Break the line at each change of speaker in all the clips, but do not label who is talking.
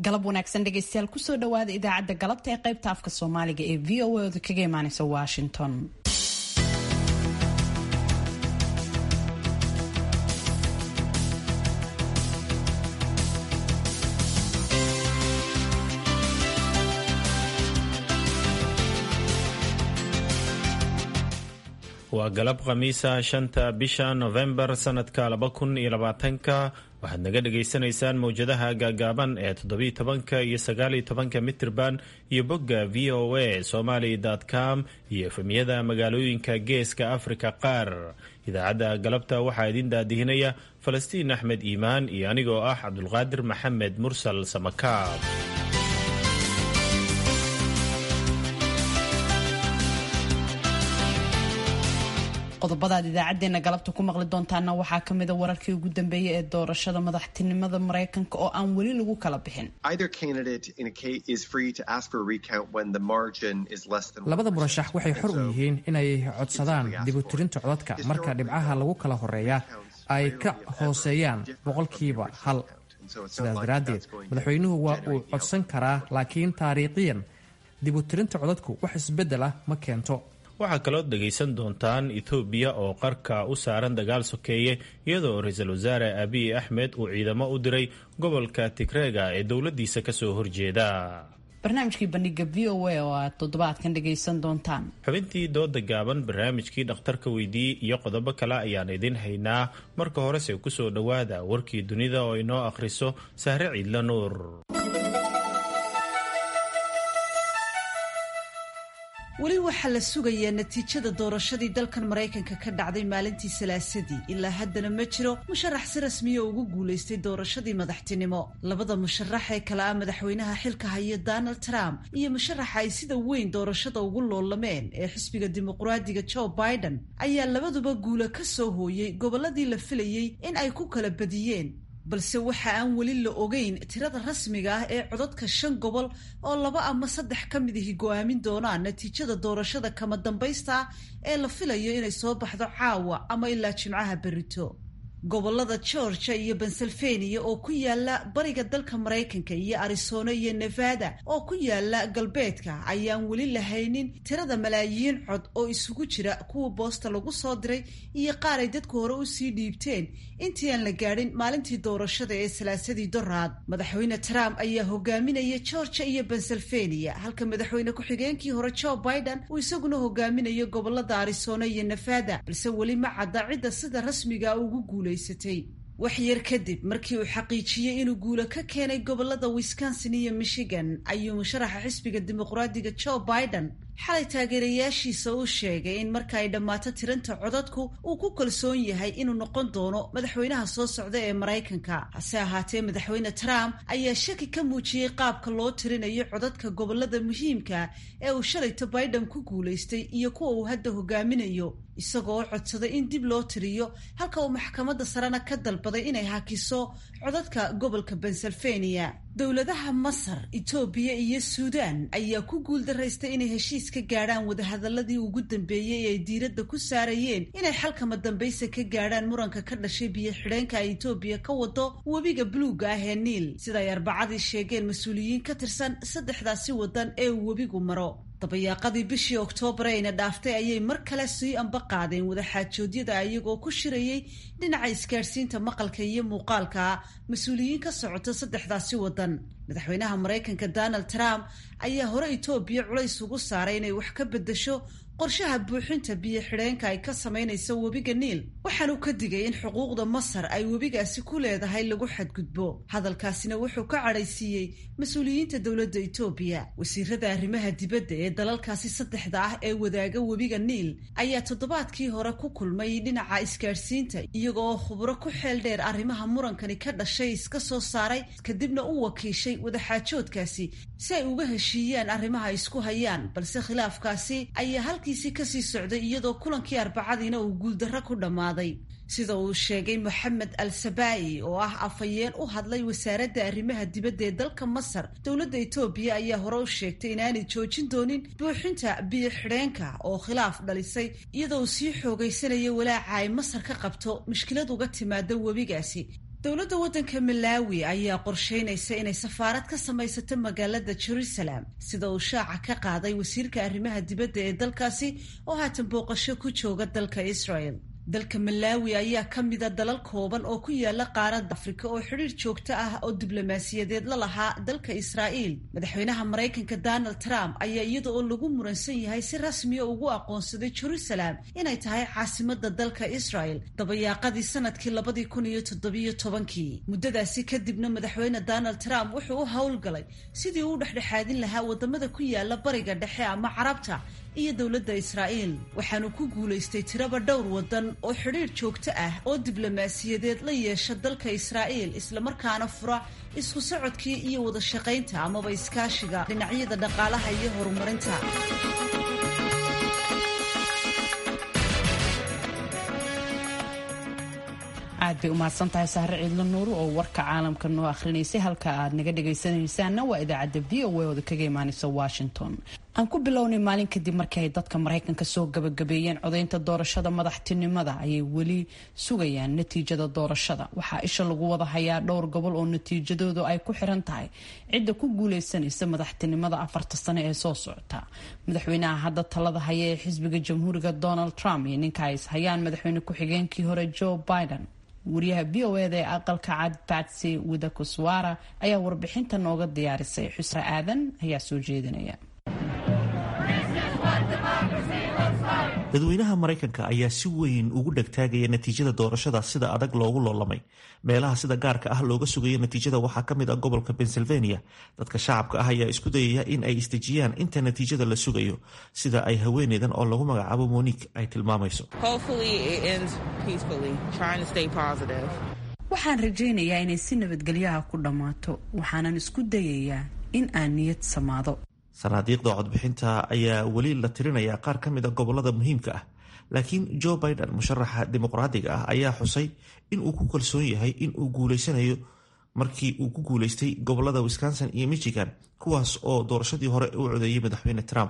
galab wanaagsan dhegeystayaal kusoo dhawaada idaacadda galabta ee qaybta afka soomaaliga ee v o a oda kaga imaaneysa washington
waa galab khamiisa shanta bisha novembar sanadka laba kun iyo labaatanka waxaad naga dhagaysanaysaan mowjadaha gaagaaban ee toddobiyo tobanka iyo sagaaliyo tobanka mitirban iyo bogga v o a somaly com iyo efemyada magaalooyinka geeska afrika qaar idaacadda galabta waxaa idin daadihinaya falastiin axmed iimaan iyo anigoo ah cabdulqaadir maxamed mursal samakaab
qodobadaad idaacadeena galabta ku maqli doontaana waxaa kamida wararkii ugu dambeeyay ee doorashada madaxtinimada mareykanka oo aan weli lagu kala bixin
labada murashax waxay xor u yihiin inay codsadaan dibutirinta codadka marka dhibcaha lagu kala horeeya ay ka hooseeyaan boqolkiiba hal sidaas daraaddeed madaxweynuhu waa uu codsan karaa laakiin taariikhiyan dibutirinta codadku wax isbeddel ah ma keento
waxaa kalood dhegaysan doontaan ethoobiya oo qarka u saaran dagaal sokeeye iyadoo ra-iisul wasaare abiy axmed uu ciidamo u diray gobolka tigreega ee dowladiisa kasoo horjeeda
barnaamijkii bandhiga v o a oo aad toddobaadkan dhagaysan doontaan
xubintii dooda gaaban barnaamijkii dhakhtarka weydiiyey iyo qodobo kale ayaan idin haynaa marka horese kusoo dhowaada warkii dunida oo inoo akhriso sahre ciidla nuur
weli waxaa la sugayaa natiijada doorashadii dalkan maraykanka ka dhacday maalintii salaasadii ilaa haddana ma jiro musharax si rasmiya ugu guulaystay doorashadii madaxtinimo labada musharax ee kale ah madaxweynaha xilka haya donald trump iyo musharaxa ay sida weyn doorashada ugu loolameen ee xisbiga dimuqraadiga joe biden ayaa labaduba guula ka soo hooyey gobolladii la filayey in ay ku kala badiyeen balse waxa aan weli la ogeyn tirada rasmiga ah ee codadka shan gobol oo laba ama saddex ka mid ahi go-aamin doonaan natiijada doorashada kama dambaysta ee la filayo inay soo baxdo caawa ama ilaa jimcaha berito gobolada georgia iyo pennsylvania oo ku yaala bariga dalka maraykanka iyo arizona iyo nevada oo ku yaala galbeedka ayaan weli lahaynin tirada malaayiin cod oo isugu jira kuwa boosta lagu soo diray iyo qaar ay dadku hore usii dhiibteen intii aan la gaadhin maalintii doorashada ee salaasadii doraad madaxweyne trump ayaa hogaaminaya georgia iyo pennsylvania halka madaxweyne ku-xigeenkii hore joe biden uu isaguna hogaaminayo gobolada arizona iyo nevada balse weli ma cadda cidda sida rasmiga ugu guulay wax yar kadib markii uu xaqiijiyey inuu guulo ka keenay gobolada wisconsin iyo michigan ayuu musharaxa xisbiga dimuqraadiga joe biden xalay taageerayaashiisa u sheegay in marka ay dhammaato tiranta codadku uu ku kalsoon yahay inuu noqon doono madaxweynaha soo socda ee maraykanka hase ahaatee madaxweyne trump ayaa shaki ka muujiyey qaabka loo tirinayo codadka gobolada muhiimka ee uu shalayto biden ku guulaystay iyo kuwa uu hadda hogaaminayo isagoo codsaday in dib loo tiriyo halka uu maxkamadda sarena ka dalbaday inay hakiso codadka gobolka pennsylvania dowladaha masar etoobiya iyo suudaan ayaa ku guuldaraystay inay heshiis ka gaadhaan wadahadaladii ugu dambeeyey ee ay diiradda ku saarayeen inay xalkama dambaysa ka gaadhaan muranka ka dhashay biyo xidheenka ay etoobiya ka wado webiga buluuga ah ee niil sida ay arbacadii sheegeen mas-uuliyiin ka tirsan saddexdaasi wadan ee uu webigu maro dabayaaqadii bishii oktoobar ayna dhaaftay ayay mar kale sii amba qaadeen wadaxaajoodyada iyagoo ku shirayey dhinaca isgaadhsiinta maqalka iyo muuqaalka mas-uuliyiin ka socota saddexdaasi wadan madaxweynaha maraykanka donald trump ayaa hore etoobiya culays ugu saaray inay wax ka beddesho qorshaha buuxinta biyo xidheenka ay ka samaynayso webiga niil waxaanuu ka digay in xuquuqda masar ay webigaasi ku leedahay lagu xadgudbo hadalkaasina wuxuu ka cadhaysiiyey mas-uuliyiinta dowladda etoobiya wasiirada arrimaha dibadda ee dalalkaasi saddexda ah ee wadaaga webiga niil ayaa toddobaadkii hore ku kulmay dhinaca isgaadhsiinta iyagooo khubro ku xeel dheer arrimaha murankani ka dhashay iska soo saaray kadibna u wakiishay wadaxaajoodkaasi si ay uga heshiiyaan arrimaha isku hayaan balse khilaafkaasi ayaa halkiisii kasii socday iyadoo kulankii arbacadiina uu guuldarro ku dhammaaday sida uu sheegay moxamed al sabaa'i oo ah afhayeen u hadlay wasaaradda arrimaha dibadda ee dalka masar dowladda etoobiya ayaa hore u sheegtay inaanay joojin doonin buuxinta biyo xidheenka oo khilaaf dhalisay iyadoo uu sii xoogaysanaya walaaca ay masar ka qabto mushkilad uga timaada webigaasi dowladda waddanka malaawi ayaa qorsheynaysa inay safaarad ka samaysato magaalada jerusalem sida uu shaaca ka qaaday wasiirka arrimaha dibadda ee dalkaasi oo haatan booqasho ku jooga dalka israel dalka malaawi ayaa ka mida dalal kooban oo ku yaala qaaradda afrika oo xidhiir joogto ah oo diblomaasiyadeed la lahaa dalka israa'iil madaxweynaha maraykanka donald trump ayaa iyada oo lagu muransan yahay si rasmiya ugu aqoonsaday jerusalem inay tahay caasimada dalka israel dabayaaqadii sanadkii labadii kun iyo toddobiyo tobankii muddadaasi kadibna madaxweyne donald trump wuxuu u howlgalay sidii uu u dhexdhexaadin lahaa wadamada ku yaala bariga dhexe ama carabta iyo dowladda israa'iil waxaanu ku guulaystay tiraba dhowr wadan oo xidhiir joogto ah oo diblomaasiyadeed la yeesha dalka israa'iil islamarkaana fura isku socodkii iyo wada shaqaynta amaba iskaashiga dhinacyada dhaqaalaha iyo horumarinta
aad bay umahadsan tahay sahre ciidlo nuuru oo warka caalamka noo akhrinaysay halka aad naga dhagaysanaysaanna waa idaacadda v o a ooda kaga imaanaysa washington aan ku bilownay maalin kadib markii ay dadka maraykanka soo gabagabeeyeen codaynta doorashada madaxtinimada ayay weli sugayaan natiijada doorashada waxaa isha lagu wada hayaa dhowr gobol oo natiijadoodu ay ku xiran tahay cidda ku guuleysanaysa madaxtinimada afarta sane ee soo socota madaxweynaha hadda talada haya ee xisbiga jamhuuriga donald trump iyo ninka ay is hayaan madaxweyne ku-xigeenkii hore joe biden wariyaha v o eda ee aqalka cad batsy widakuswara ayaa warbixinta nooga diyaarisay xusre aadan ayaa soo jeedinaya
dadweynaha maraykanka ayaa si weyn ugu dhegtaagaya natiijada doorashada sida adag loogu loolamay meelaha sida gaarka ah looga sugayo natiijada waxaa ka mid ah gobolka pennsylvania dadka shacabka ah ayaa isku dayaya in ay isdejiyaan inta natiijada la sugayo sida ay haweeneydan oo lagu magacaabo monique ay tilmaamayso
waxaan rajaynayaa inay si nabadgelyaha ku dhammaato waxaanan isku dayayaa in aan niyad samaado
sanaadiiqda codbixinta ayaa weli la tirinayaa qaar ka mid a gobolada muhiimka ah laakiin joe biden musharaxa dimuqraadiga ah ayaa xusay in uu ku kalsoon yahay in uu guuleysanayo markii uu ku guuleystay gobolada wisconsin iyo michigan kuwaas oo doorashadii hore u codeeyey madaxweyne trump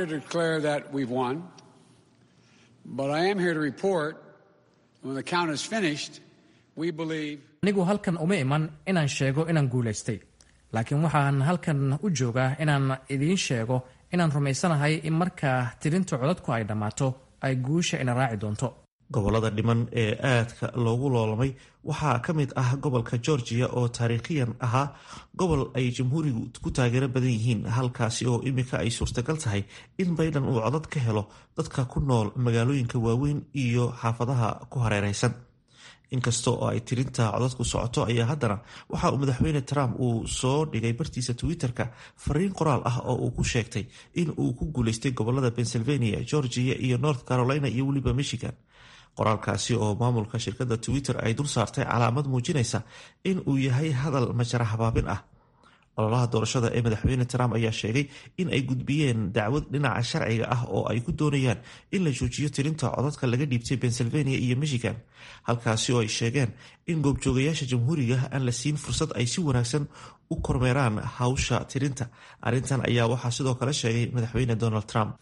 anigu halkan uma iman inaan sheego inaan guulaystay laakiin waxaan halkan u joogaa inaan idiin sheego inaan rumaysanahay in markaa tirinta codadku ay dhammaato ay guusha ina raaci doonto
gobolada dhiman ee aadka loogu loolamay waxaa ka mid ah gobolka georgia oo taariikhiyan ahaa gobol ay jamhuurigu ku taageero badan yihiin halkaasi oo imika ay suurtagal tahay in bayden uu codad ka helo dadka ku nool magaalooyinka waaweyn iyo xaafadaha ku hareereysan inkasta oo ay tirinta codadku socoto ayaa haddana waxa uu madaxweyne trump uu soo dhigay bartiisa twitter-ka fariin qoraal ah oo uu ku sheegtay in uu ku guuleystay gobolada pennsylvania georgia iyo north carolina iyo weliba michigan qoraalkaasi oo maamulka shirkadda twitter ay dul saartay calaamad muujinaysa in uu yahay hadal majara habaabin ah ololaha doorashada ee madaxweyne trump ayaa sheegay in ay gudbiyeen dacwad dhinaca sharciga ah oo ay ku doonayaan in la joojiyo tirinta codadka laga dhiibtay pennsylvania iyo michigan halkaasi oo ay sheegeen in goobjoogayaasha jamhuuriga aan la siin fursad ay si wanaagsan u kormeeraan hawsha tirinta arrintan ayaa waxaa sidoo kale sheegay madaxweyne donald trump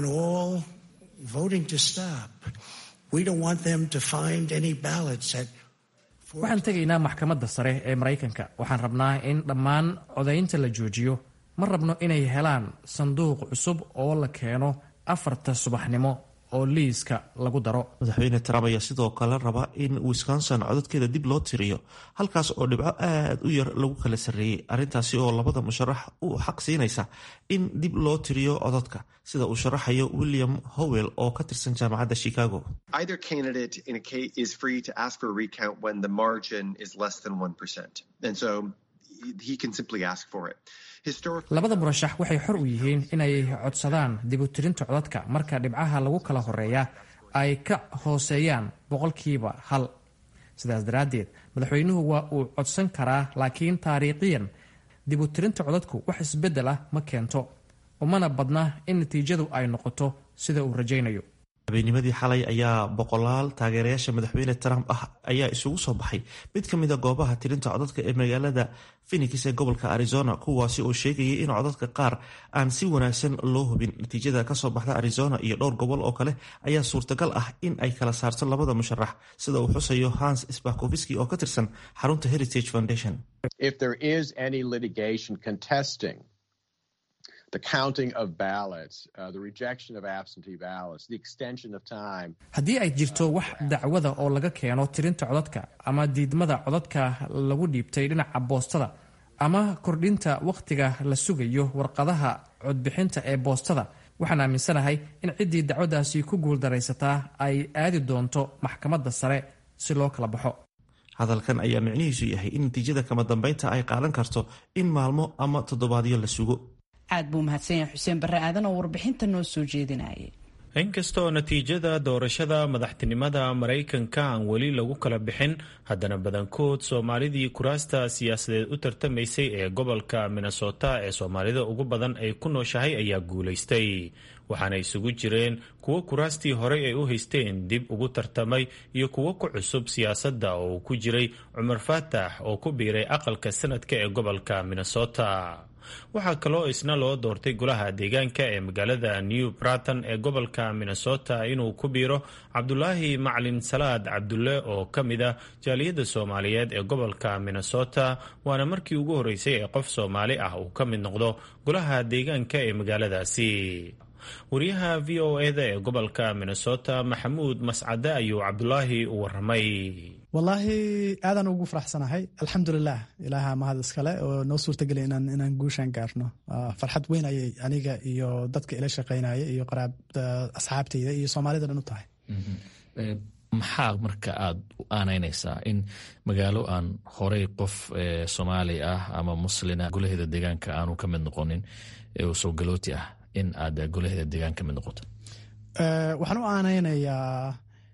waxaan tegaynaa maxkamadda sare ee maraykanka waxaan rabnaa in dhammaan codaynta la joojiyo ma rabno inay helaan sanduuq cusub oo la keeno afarta subaxnimo oo liiska lagu daro
madaxweyne trump ayaa sidoo kale raba in wisconsin codadkeeda dib loo tiriyo halkaas oo dhibco aad u yar lagu kala sarreeyey arrintaasi oo labada musharax u xaq siinaysa in dib loo tiriyo codadka sida uu sharaxayo william howell oo ka tirsan jaamacadda chicago
labada murashax waxay xor u yihiin inay codsadaan dibutirinta codadka marka dhibcaha lagu kala horeeya ay ka hooseeyaan boqolkiiba hal sidaas daraaddeed madaxweynuhu waa uu codsan karaa laakiin taariikhiyan dibutirinta codadku wax isbeddel ah ma keento umana badna in natiijadu ay noqoto sida uu rajaynayo
habeennimadii xalay ayaa boqolaal taageerayaasha madaxweyne trump ah ayaa isugu soo baxay mid ka mida goobaha tirinta codadka ee magaalada phenix ee gobolka arizona kuwaasi oo sheegayay in codadka qaar aan si wanaagsan loo hubin natiijada kasoo baxda arizona iyo dhowr gobol oo kale ayaa suurtagal ah in ay kala saarto labada musharax sida uu xusayo hans sbakoviski oo ka tirsan xarunta heritage foundation
haddii ay jirto wax dacwada oo laga keeno tirinta codadka ama diidmada codadka lagu dhiibtay dhinaca boostada ama kordhinta wakhtiga la sugayo warqadaha codbixinta ee boostada waxaan aaminsanahay in ciddii dacwadaasi ku guuldaraysataa ay aadi doonto maxkamadda sare si loo kala baxo
hadalkan ayaa micnihiisu yahay in natiijada kama dambeynta ay qaadan karto in maalmo ama toddobaadyo la sugo
aad buu mahadsan yahay xuseen barre aadan oo warbixinta noo soo jeedinayay
inkastoo natiijada doorashada madaxtinimada maraykanka aan weli lagu kala bixin haddana badankood soomaalidii kuraasta siyaasadeed u tartamaysay ee gobolka minnesota ee soomaalida ugu badan ay ku nooshahay ayaa guulaystay waxaana isugu jireen kuwo kuraastii horey ay u haysteen dib ugu tartamay iyo kuwo ku cusub siyaasadda oo uu ku jiray cumar faatax oo ku biiray aqalka sanadka ee gobolka minnesota waxaa kaloo isna loo doortay golaha deegaanka ee magaalada new braton ee gobolka minnesota inuu ku biiro cabdulaahi maclin salaad cabdulle oo ka mid ah jaaliyadda soomaaliyeed ee gobolka minnesota waana markii ugu horreysay ee qof soomaali ah uu ka mid noqdo golaha deegaanka ee magaaladaasi wariyaha v o eda ee gobolka minnesota maxamuud mascade ayuu cabdulaahi u waramay
wallaahi aadaan ugu faraxsanahay alxamdulilah ilaaha mahad iskale oo noo suurtageliya inaan guushaan gaarno farxad weyn ayay aniga iyo dadka ila shaqaynaya iyo asxaabteyda iyo soomaalida dhan u tahay
maxaa marka aad u aanaynaysaa in magaalo aan horey qof soomaali ah ama muslina golaheeda deegaanka aanu ka mid noqonin oo soo galooti ah in aad golaheeda deegaan ka mid noqoto
waxaan u aanaynayaa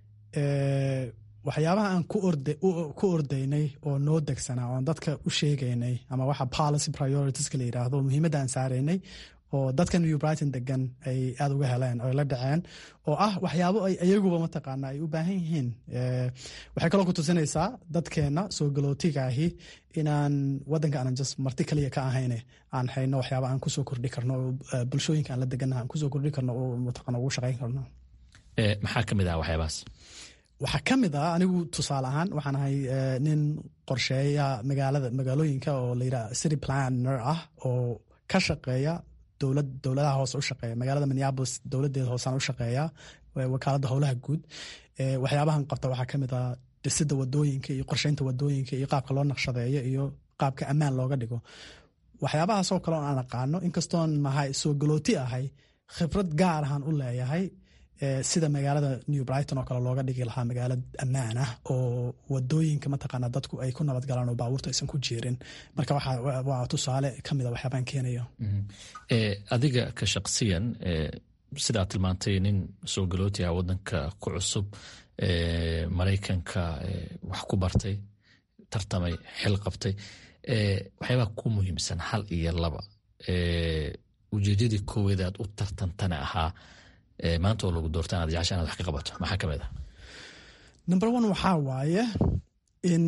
waxyaabaha aan ku ordaynay oo noo degsanaa oon dadka u sheegaynay ama waxa policy prioritiska la yidhaahdo muhiimadda aan saaraynay oo dadka new brighton degan ay aada uga heleen oo la dhaceen oo ah waxyaabo ay iyaguba mataqaana ay u baahan yihiin waxay kaloo ku tusinaysaa dadkeenna soo galootiga ahi inaan wadanka aanan just marti kaliya ka ahayne aan hayno waxyaaba aan kusoo kordhi karno oo bulshooyinka aan la deganaha aan kusoo kordhi karno oo mataqaana ugu shaqayn karno
maxaa ka mid ah waxyaabahaas
waxaa ka mid ah anigu tusaale ahaan waxaan ahay nin qorsheeya magaalada magaalooyinka oo layidhaha city planner ah oo ka shaqeeya dowlad dowladaha hoose u shaqeeya magaalada minneapolis dowladeeda hoosaan u shaqeeya wakaaladda howlaha guud waxyaabahan qabta waxaa ka mid ah dhisidda wadooyinka iyo qorsheynta wadooyinka iyo qaabka loo naqshadeeyo iyo qaabka ammaan looga dhigo waxyaabahaasoo kale oo aan aqaano inkastoon mahay soo galooti ahay khibrad gaar ahaan u leeyahay sida magaalada new brighton oo kale looga dhigi lahaa magaalo ammaan ah oo wadooyinka mataqaana dadku ay ku nabadgalaan oo baabuurta aysan ku jiirin marka waa tusaale ka mida waxyaabaan keenayo
adiga ka shaqsiyan sidaa tilmaantay nin soo galooti ah wadanka ku cusub maraykanka wax ku bartay tartamay xil qabtay waxyaabaha ku muhiimsan hal iyo laba ujeedadii kooweed aad u tartantana ahaa maanta oo lagu doorta inaad jecesha inaad wax ka qabato maxaa ka mid ah
number one waxaa waaye in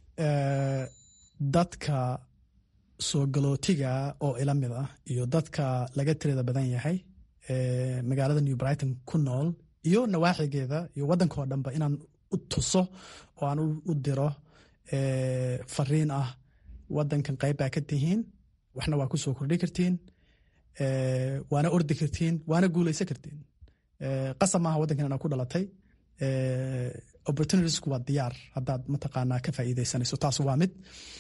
dadka soo galootiga oo ila mid ah iyo dadka laga tirada badan yahay magaalada new brighton ku nool iyo nawaaxigeeda iyo waddankao dhanba inaan u tuso oo aan u diro fariin ah waddankan qayb baa ka tihiin waxna waa ku soo kordhi kartiin waana ordi kartiin waana guulaysan kartiin qasab maaha waddankan inaa ku dhalatay opportunitiesku waa diyaar haddaad mataqaanaa ka faa'iidaysanayso taas waa mid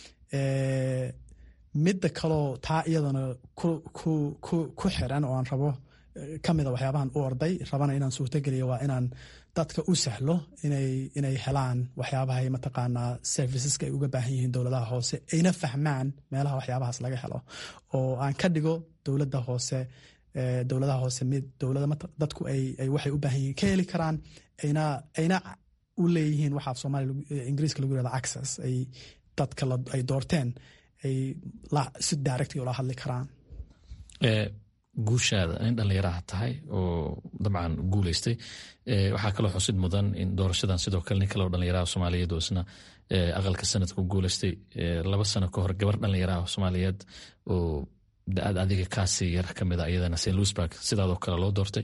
midda kaloo taa iyadana ku xiran oo aan rabo ka mida waxyaabahan u orday rabana inaan suurtogeliyo waa inaan dadka u sahlo inay helaan waxyaabahay mataqaanaa serviceska ay uga baahan yihiin dowladaha hoose ayna fahmaan meelaha waxyaabahaas laga helo oo aan ka dhigo dowladda hoose dowladaha hoose mid dowlada dadku ay waxay u baahan yihiin ka heli karaan ayna ayna u leeyihiin waxaa soomaaliya ingiriiska lagu yirahda access ay dadka ay doorteen ay si directly ula hadli karaan
guushaada nin dhallinyaraha tahay oo dabcan guuleystay waxaa kaloo xusid mudan in doorashadan sidoo kale nin kaleo dhallinyaraha soomaaliyeed oo isna aqalka sanadka ku guuleystay laba sano ka hor gabar dhallinyaraha soomaaliyeed oo da-aad adiga kaasi yar ka mida iyadana st louisburg sidaadoo kale loo doortay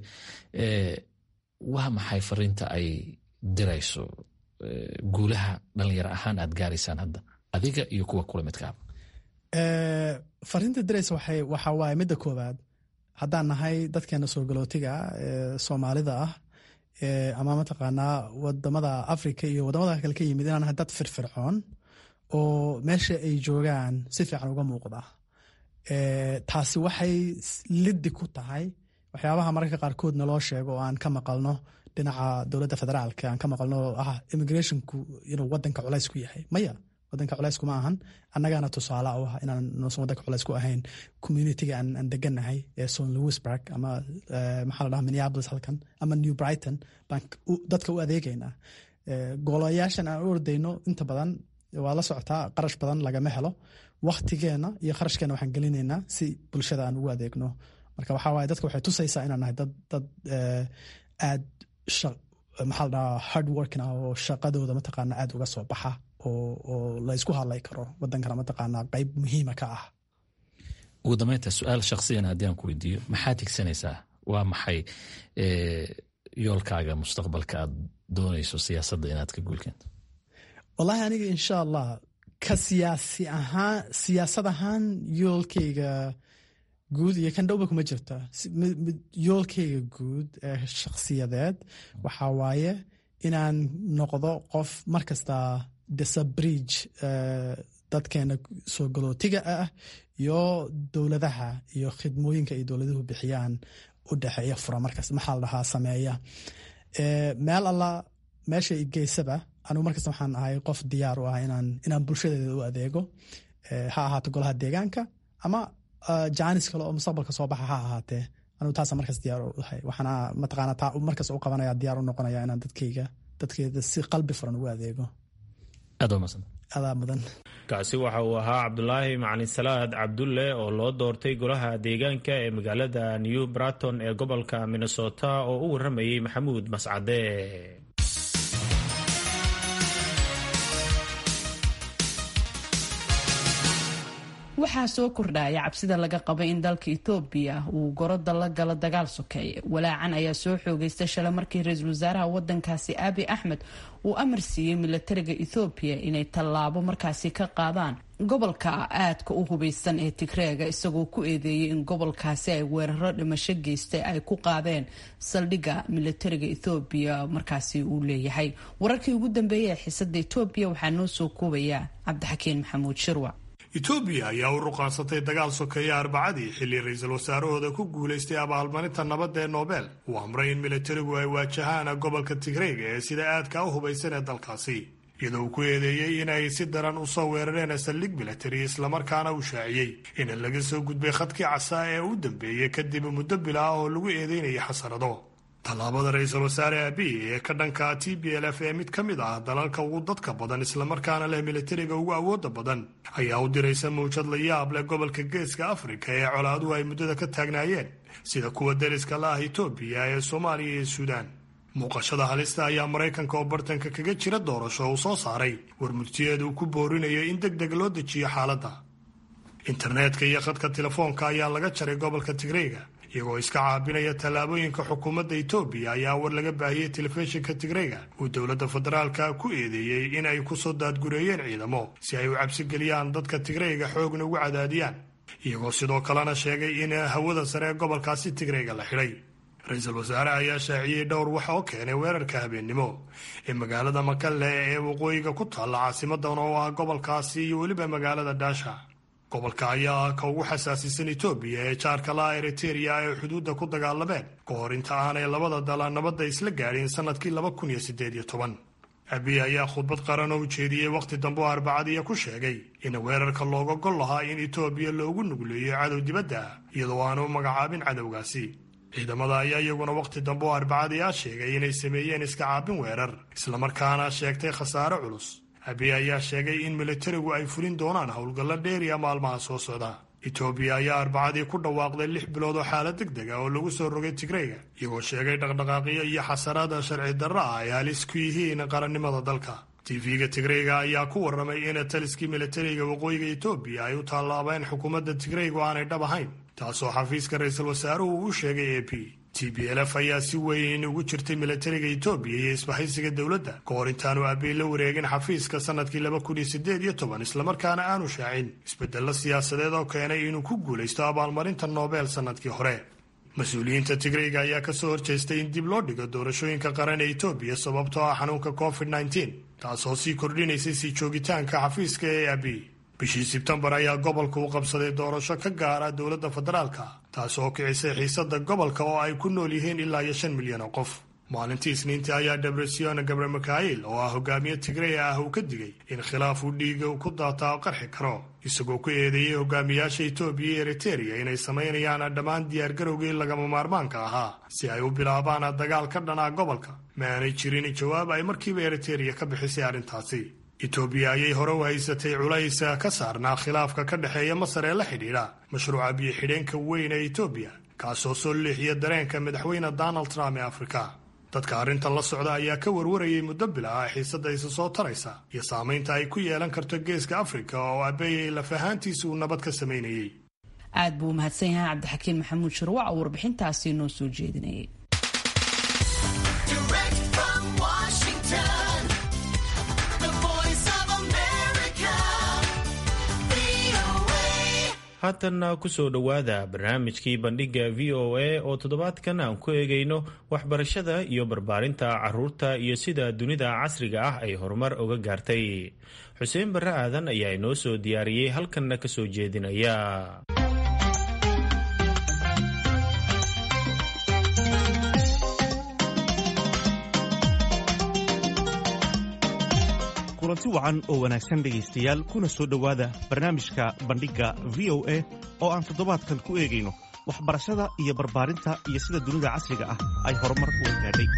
waa maxay fariinta ay dirayso guulaha dhalinyaro ahaan aad gaaraysaan hadda adiga iyo kuwa kula midkaaba
fariinta diraysa waxa waaye midda koowaad haddaan nahay dadkeena soo galootiga soomaalida ah ama mataqaanaa wadamada africa iyo wadamada kale ka yimid inaan nahay dad firfircoon oo meesha ay joogaan si fiican uga muuqda taasi waxay liddi ku tahay waxyaabaha mararka qaarkood naloo sheego oo aan ka maqalno dhinaca dowladda federaalka aan ka maqalno ah immigrationku inuu wadanka culays ku yahay maya wadanka culays kuma ahan annagaana tusaale u ah inaan noosan wadanka culays ku ahayn communitiga aan deganahay ee son louisburg ama maxaa la dhaha minneapolis halkan ama new brighton baan dadka u adeegaynaa golayaashan aan u ordayno inta badan waa la socotaa qarash badan lagama helo waktigeena iyo kharashkeena waxaan gelinaynaa si bulshada aan ugu adeegno marka waxaa waaye dadka waxay tusaysaa inaan nahay dad dad aad maxaa la dhahaa hard working ah oo shaqadooda mataqaana aad uga soo baxa oo oo la isku hadlay karo wadankana mataqaana qayb muhiima ka ah
ugu dambeynta su-aal shakhsiyan haddii aan ku weydiiyo maxaad higsanaysaa waa maxay yoolkaaga mustaqbalka aad doonayso siyaasadda inaad ka guulkeento
wallahi aniga insha allah ka siyaasi ahaan siyaasad ahaan yoolkayga guud iyo kan dhowba kuma jirta yoolkayga guud ee shakhsiyadeed waxaa waaye inaan noqdo qof markasta disabridge dadkeena soo galootiga ah iyo dowladaha iyo khidmooyinka ay dowladuhu bixiyaan u dhexeeya fura markas maxaa la dhahaa sameeya meel alla meesha geysaba anigu markasta waxaan ahay qof diyaar u ah inaan inaan bulshadeeda u adeego ha ahaato golaha deegaanka ama jaanis kale oo mustaqbalka soo baxa ha ahaatee anigu taasa markas diyaar u ahay waxaana mataqaana taa markas u qabanaya diyaar u noqonaya inaan dadkayga dadkeeda si qalbi furan ugu adeego
aad waa mahadsan
adaa mudan
kaasi waxa uu ahaa cabdulaahi macalin salaad cabdulle oo loo doortay golaha deegaanka ee magaalada new braton ee gobolka minnesota oo u waramayey maxamuud mascade
waxaa soo kordhaya cabsida laga qabay in dalka etoobiya uu goroda la galo dagaal sokeeye walaacan ayaa soo xoogeystay shalay markii ra-iisul wasaaraha wadankaasi abi axmed uu amar siiyey milatariga ethoobiya inay tallaabo markaasi ka qaadaan gobolka aadka u hubeysan ee tigreega isagoo ku eedeeyey in gobolkaasi ay weeraro dhimasho geystay ay ku qaadeen saldhigga milatariga ethoobiya markaasi uu leeyahay wararkii ugu dambeeyay ee xiisada etoobiya waxaa noo soo koobaya cabdixakiin maxamuud shirwa
etoobiya ayaa u ruqaansatay dagaal sokeeye arbacadii xilli ra-iisul wasaarahooda ku guulaystay abaalmarinta nabadda ee nobel uu amray in milatarigu ay waajahaan gobolka tigreega ee sida aadka u hubaysan ee dalkaasi iyadoo uu ku eedeeyey inay si daran u soo weerareen saldhig milatari islamarkaana uu shaaciyey in laga soo gudbay khadkii casaa ee u dambeeyey kadib muddo bila ah oo lagu eedeynayay xasarado tallaabada ra-iisul wasaare abiy ee ka dhanka t b l f ee mid ka mid ah dalalka ugu dadka badan islamarkaana leh milatariga ugu awooda badan ayaa u diraysa mawjad la yaab leh gobolka geeska afrika ee colaaduhu ay muddada ka taagnaayeen sida kuwa dariska la ah etoobiya ee soomaaliya iyo suudaan muuqashada halista ayaa maraykanka oo bartanka kaga jira doorasho uu soo saaray war murtiyeeda uu ku boorinayo in deg deg loo dejiyo xaaladda internetka iyo khadka telefoonka ayaa laga jaray gobolka tigreyga iyagoo iska caabinaya tallaabooyinka xukuumadda etoobiya ayaa war laga baahiyey telefishinka tigreyga uu dowladda federaalka ku eedeeyey in ay kusoo daadgureeyeen ciidamo si ay u cabsigeliyaan dadka tigreyga xoogna ugu cadaadiyaan iyagoo sidoo kalena sheegay in hawada sare ee gobolkaasi tigreyga la xidhay ra-iisul wasaare ayaa shaaciyey dhowr wax oo keenay weerarka habeennimo ee magaalada makalle ee waqooyiga ku taalla caasimadan oo ah gobolkaasi iyo weliba magaalada dhaasha gobolka ayaa ah ka ugu xasaasisan etoobiya ee jaarka laha eriteria ay xuduudda ku dagaalameen ka hor inta aanay labada dala nabadda isla gaadhin sannadkii laba kun iyo siddeed iyo toban abiy ayaa khudbad qaran oo ujeediyey wakhti dambe oo arbacadiiya ku sheegay in weerarka looga gol lahaa in etoobiya loogu nugleeyo cadow dibadda ah iyadoo aanu magacaabin cadowgaasi ciidamada ayaa iyaguna wakhti dambe oo arbacadii ah sheegay inay sameeyeen iska caabin weerar islamarkaana sheegtay khasaare culus abiy ayaa sheegay in milatarigu ay fulin doonaan howlgallo dheeriya maalmaha soo socda etoobiya ayaa arbacadii ku dhawaaqday lix bilood oo xaalad deg deg ah oo lagu soo rogay tigreyga iyagoo sheegay dhaqdhaqaaqyo iyo xasaraada sharci darro ah ay halis ku yihiin qarannimada dalka tv-ga tigreyga ayaa ku warramay in taliskii milatariga waqooyiga etoobiya ay u tallaabeen xukuumadda tigreygu aanay dhab ahayn taasoo xafiiska ra-iisul wasaaruhu u sheegay a p t b l f ayaa si weyn ugu jirtay milatariga etoobiya iyo isbahaysiga dowladda ka hor intaanu aabey la wareegin xafiiska sannadkii laba kun iyo siddeed iyo toban islamarkaana aanu shaacin isbeddello siyaasadeed oo keenay inuu ku guulaysto abaalmarinta noobel sannadkii hore mas-uuliyiinta tigreyga ayaa ka soo horjeestay in dib loo dhigo doorashooyinka qaran ee etoobiya sababtoo ah xanuunka covid nneteen taasoo sii kordhinaysay sii joogitaanka xafiiska ee abi bishii sebtembar ayaa gobolka u qabsaday doorasho ka gaara dowladda federaalka taas oo kicisay xiisada gobolka oo ay ku nool yihiin ilaa iyo shan milyan oo qof maalintii isniintii ayaa debresion gabre mikhail oo ah hogaamiye tigreya ah uu ka digay in khilaaf uu dhiiga ku daataa qarxi karo isagoo ku eedeeyey hogaamiyaasha etoobiya iyo eritereya inay samaynayaan dhammaan diyaargarowgii lagama maarmaanka ahaa si ay u bilaabaan dagaal ka dhanaa gobolka ma aanay jirin jawaab ay markiiba eritereya ka bixisay arrintaasi etoobiya ayay hore u haysatay culays ka saarnaa khilaafka ka dhexeeya masar ee la xidhiidha mashruuca biyo-xidheenka weyn ee etoobiya kaasoo soo leexiya dareenka madaxweyne donald trump ee afrika dadka arrintan la socda ayaa ka warwarayay muddo bila ah xiisadda isa soo taraysa iyo saamaynta ay ku yeelan karto geeska afrika oo abeeyay laf ahaantiisa uu nabad ka samaynayay
aad buu u mahadsan yahay cabdixakiin maxamuud shirwac oo warbixintaasi noo soo jeedinayay
haatanna kusoo dhowaada barnaamijkii bandhigga v o a oo toddobaadkan aan ku eegayno waxbarashada iyo barbaarinta caruurta iyo sida dunida casriga ah ay horumar uga gaartay xuseen barre aadan ayaa inoo soo diyaariyey halkanna ka soo jeedinaya
kulanti wacan oo wanaagsan dhegaystayaal kuna soo dhowaada barnaamijka bandhigga v o a oo aan toddobaadkan ku eegayno waxbarashada iyo barbaarinta iyo sida dunida casriga ah ay horumar uga gaadhay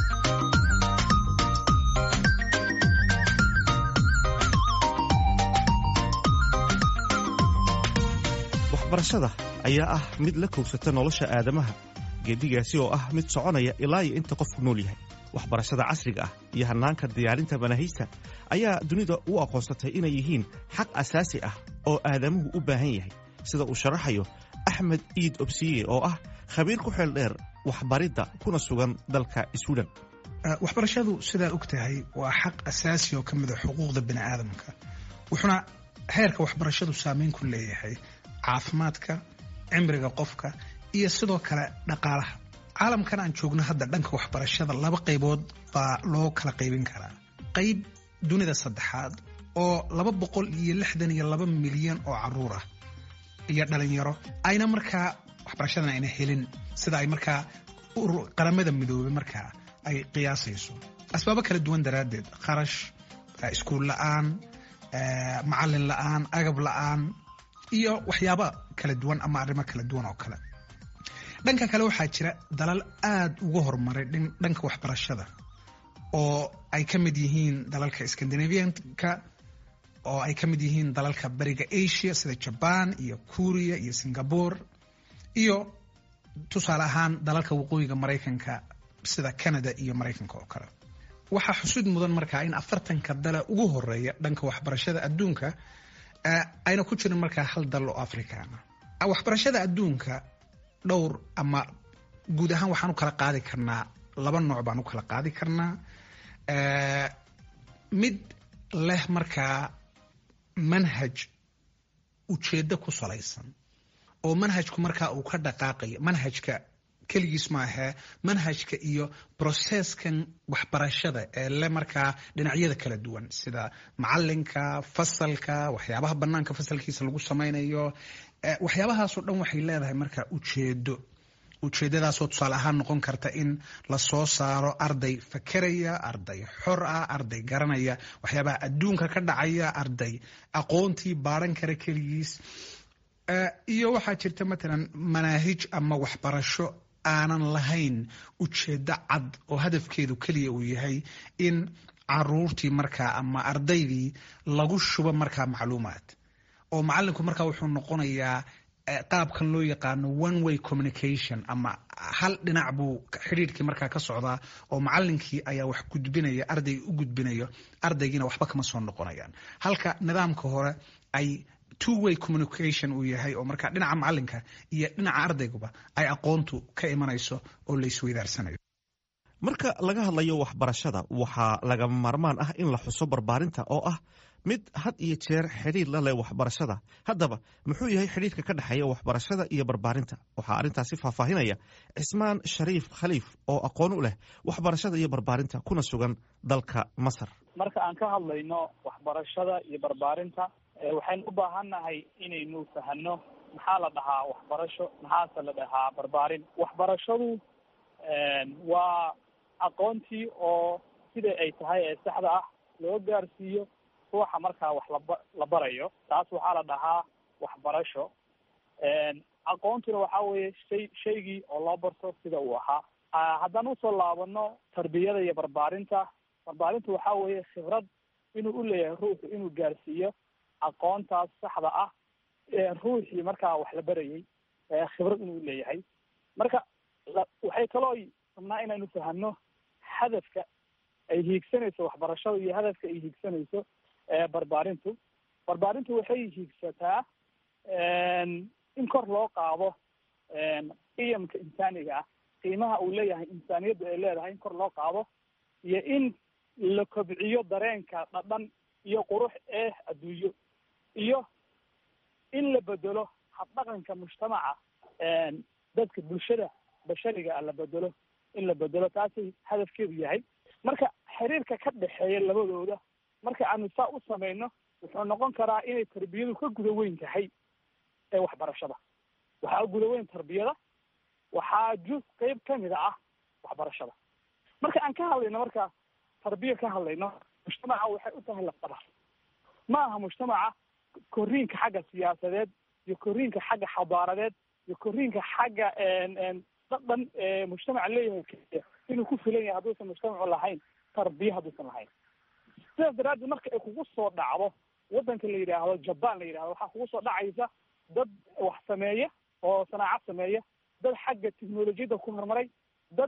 waxbarashada ayaa ah mid la kowsata nolosha aadamaha geedigaasi oo ah mid soconaya ilaa iyo inta qofku nool yahay waxbarashada casriga ah iyo hannaanka diyaarinta manaahijta ayaa dunida u aqoonsatay inay yihiin xaq asaasi ah oo aadamuhu u baahan yahay sida uu sharaxayo axmed iid obsiye oo ah khabiir ku xeel dheer waxbaridda kuna sugan dalka swiden
waxbarashadu sidaa og tahay waa xaq asaasi oo ka mida xuquuqda bini aadamka wuxuuna heerka waxbarashadu saameyn ku leeyahay caafimaadka cimriga qofka iyo sidoo kale dhaqaalaha caalamkan aan joogno hadda dhanka waxbarashada laba qaybood baa loo kala qaybin karaa qayb dunida saddexaad oo laba boqol iyo lixdan iyo laba milyan oo caruur ah iyo dhalinyaro ayna markaa waxbarashadan ayna helin sida ay markaa qaramada midoobay markaa ay qiyaasayso asbaabo kala duwan daraaddeed kharash iskuul la'aan macalin la'aan agab la'aan iyo waxyaaba kala duwan ama arrimo kala duwan oo kale dhanka kale waxaa jira dalal aada uga horumaray dhanka waxbarashada oo ay ka mid yihiin dalalka scandinavianka oo ay ka mid yihiin dalalka bariga asia sida jaban iyo kuriya iyo singapore iyo tusaale ahaan dalalka waqooyiga maraykanka sida canada iyo maraykanka oo kale waxaa xusud mudan markaa in afartanka dala ugu horeeya dhanka waxbarashada adduunka ayna ku jirin markaa hal dal oo afrikaana waxbarashada adduunka dhowr ama guud ahaan waxaan u kala qaadi karnaa laba nooc baan u kala qaadi karnaa mid leh markaa manhaj ujeeddo ku salaysan oo manhajku markaa uu ka dhaqaaqayo manhajka keligiis maahee manhajka iyo broseskan waxbarashada ee le markaa dhinacyada kala duwan sida macalinka fasalka waxyaabaha banaanka fasalkiisa lagu samaynayo waxyaabahaasoo dhan waxay leedahay markaa ujeedo ujeedadaasoo tusaale ahaan noqon karta in lasoo saaro arday fakeraya arday xor ah arday garanaya waxyaabaha adduunka ka dhacaya arday aqoontii baaran kara keligiis iyo waxaa jirta matalan manaahij ama waxbarasho aanan lahayn ujeedo cad oo hadafkeedu keliya uu yahay in caruurtii markaa ama ardaydii lagu shubo markaa macluumaad oo macalinku markaa wuxuu noqonayaa qaabkan loo yaqaano one way communication ama hal dhinac buu xidhiirkii markaa ka socdaa oo macalinkii ayaa wax gudbinaya ardayga u gudbinayo ardaygiina waxba kama soo noqonayaan halka nidaamka hore ay two way communication uu yahay oo markaa dhinaca macalinka iyo dhinaca ardayguba ay aqoontu ka imanayso oo la isweydaarsanayo
marka laga hadlayo waxbarashada waxaa lagama maarmaan ah in la xuso barbaarinta oo ah mid had iyo jeer xidhiir la leh waxbarashada haddaba muxuu yahay xidhiirka ka dhexeeya waxbarashada iyo barbaarinta waxaa arrintaasi faahfaahinaya cismaan shariif khaliif oo aqoon u leh waxbarashada iyo barbaarinta kuna sugan dalka masar
marka aan ka hadlayno waxbarashada iyo barbaarinta waxaynu u baahannahay inaynu fahano maxaa la dhahaa waxbarasho maxaase la dhahaa barbaarin waxbarashadu waa aqoontii oo sida ay tahay ee saxda ah loo gaarsiiyo ruuxa markaa wax laba la barayo taas waxaa la dhahaa waxbarasho aqoontuna waxaa weeye shay shaygii oo loo barto sida uu ahaa haddaan usoo laabano tarbiyada iyo barbaarinta barbaarinta waxaa weeye khibrad inuu u leeyahay ruuxu inuu gaarsiiyo aqoontaas saxda ah ruuxii markaa wax la barayay khibrad inuu leeyahay marka waxay kaloo rabnaa inaynu fahano hadafka ay hiigsanayso waxbarashada iyo hadafka ay hiigsanayso barbaarintu barbaarintu waxay hiigsataa in kor loo qaado qiyamka insaaniga ah qiimaha uu leeyahay insaaniyadda ay leedahay in kor loo qaado iyo in la kobciyo dareenka dhadhan iyo qurux ee adduunyo iyo in la bedelo habdhaqanka mujtamaca dadka bulshada bashariga ah la bedelo in la bedelo taasay hadafkeedu yahay marka xiriirka ka dhexeeya labadooda marka aanu saa u samayno wuxuu noqon karaa inay tarbiyadu ka guda weyn tahay ee waxbarashada waxaa guda weyn tarbiyada waxaa juz qeyb kamida ah waxbarashada marka aan ka hadlayno marka tarbiya ka hadlayno mujtamaca waxay u tahay lafdhabar ma aha mujtamaca koriinka xagga siyaasadeed iyo koriinka xagga xadaaradeed iyo koriinka xagga dhadhan mujtamaca leeyahay keliya inuu ku filan yahay hadduusan mujtamacu lahayn tarbiya hadduusan lahayn sidaas daraaddeed marka ay kugu soo dhacdo waddanka la yidhaahdo jaban la yidhahdo waxaa kugu soo dhacaysa dad wax sameeya oo sanaacad sameeya dad xagga technolojiyadda ku horumaray dad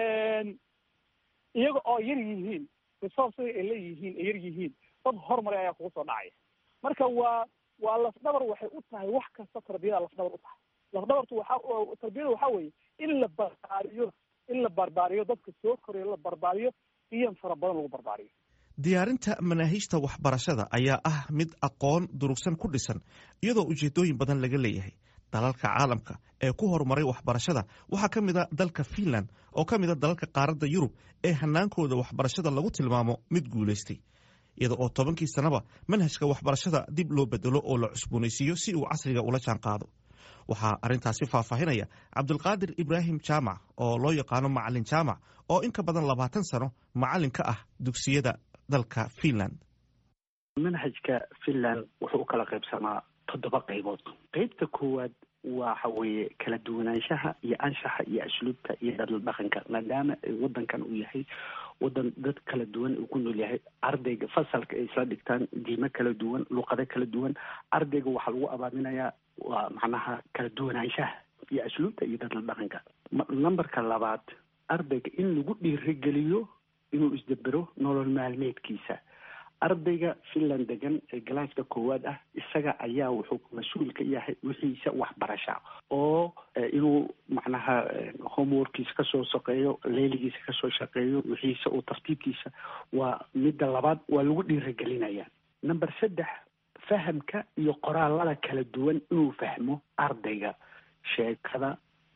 iyaga oo yar yihiin resourcega ay leeyihiin ay yar yihiin dad horumaray ayaa kugu soo dhacaya marka waa waa lafdhabar waxay u tahay wax kasta tarbiyada lafdhabar u tahay lafdhabartu waxa tarbiyada waxaa weeye in la barbaariyo in la barbaariyo dadka soo korayo la barbaariyo qiyam fara badan lagu barbaariyo
diyaarinta manaahiijta waxbarashada ayaa ah mid aqoon durugsan ku dhisan iyadoo ujeedooyin badan laga leeyahay dalalka caalamka ee ku horumaray waxbarashada waxaa ka mid a dalka fiinland oo ka mid a dalalka qaaradda yurub ee hanaankooda waxbarashada lagu tilmaamo mid guulaystay iyada oo tobankii sannaba manhajka waxbarashada dib loo bedelo oo la cusboonaysiiyo si uu casriga ula jaan qaado waxaa arrintaasi faahfaahinaya cabdulqaadir ibraahim jaamac oo loo yaqaano macalin jaamac oo in ka badan labaatan sano macalin ka ah dugsiyada dalka fiinland
manhajka finland wuxuu u kala qaybsamaa toddoba qaybood qeybta koowaad waxa weeye kala duwanaanshaha iyo anshaxa iyo asluubta iyo dhadal dhaqanka maadaama wadankan uu yahay wadan dad kala duwan uu ku nool yahay ardayga fasalka ay isla dhigtaan diimo kala duwan luqado kala duwan ardayga waxaa lagu abaaminayaa waa macnaha kala duwanaanshaha iyo asluubta iyo dhadal dhaqanka numberka labaad ardayga in lagu dhiirigeliyo inuu isdabero nolol maalmeedkiisa ardayga finland degan ee galaaska koowaad ah isaga ayaa wuxuu mas-uul ka yahay wixiisa waxbarasha oo inuu macnaha homeworkiisa kasoo shaqeeyo leeligiisa kasoo shaqeeyo wixiisa uu tartiibkiisa waa midda labaad waa lagu dhiirigelinaya number saddex fahamka iyo qoraalada kala duwan inuu fahmo ardayga sheekada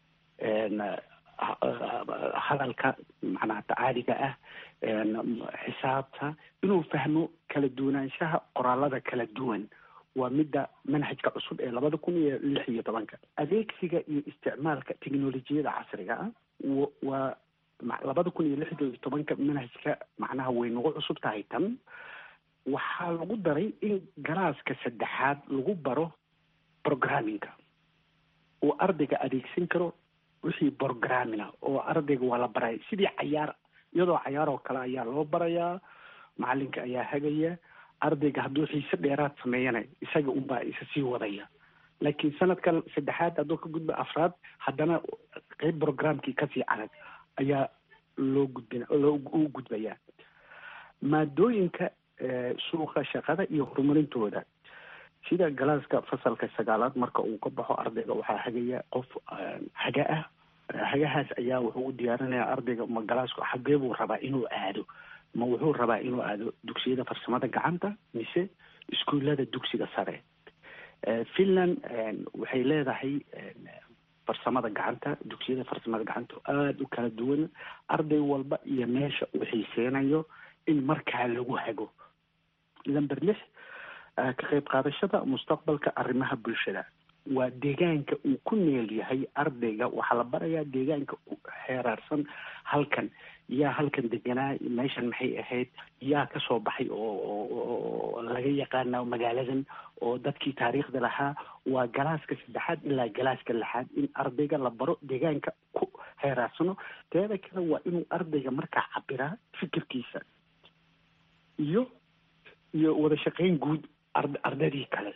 hadalka macnaha tacaaliga ah xisaabta inuu fahmo kala duwanaanshaha qoraalada kala duwan waa midda manhajka cusub ee labada kun iyo lix iyo tobanka adeegsiga iyo isticmaalka technolojiyada casriga ah waa labada kun iyo lix iyo tobanka manhajka macnaha way nagu cusub tahay tan waxaa lagu daray in galaaska saddexaad lagu baro programmingka uu ardayga adeegsan karo wixii programmina oo ardayga waa la baraya sidii cayaar iyadoo cayaar oo kale ayaa loo barayaa macalinka ayaa hagaya ardayga hadduu xiise dheeraad sameeyana isaga unbaa isa sii wadaya laakiin sanadka saddexaad hadduu ka gudba afraad haddana qeyb programkii kasii adag ayaa loo gudbin loo u gudbayaa maadooyinka suuqa shaqada iyo horumarintooda sida galaaska fasalka sagaalaad marka uu ka baxo ardayga waxaa hagaya qof haga ah hagahaas ayaa wuxuu u diyaarinayaa ardayga ma galaasku xagee buu rabaa inuu aado ma wuxuu rabaa inuu aado dugsiyada farsamada gacanta mise iskuullada dugsiga sare finland waxay leedahay farsamada gacanta dugsiyada farsamada gacanta aada u kala duwan arday walba iyo meesha uu xiiseynayo in markaa lagu hago lamber lix ka qayb qaadashada mustaqbalka arrimaha bulshada waa deegaanka uu ku neel yahay ardayga waxaa la barayaa deegaanka xeeraarsan halkan yaa halkan deganaa meeshan maxay ahayd yaa kasoo baxay oo laga yaqaana magaaladan oo dadkii taariikhda lahaa waa galaaska saddexaad ilaa galaaska lixaad in ardayga la baro deegaanka ku xeeraarsano teeda kale waa inuu ardayga markaa cabiraa fikirkiisa iyo iyo wada shaqeyn guud ardaydii kale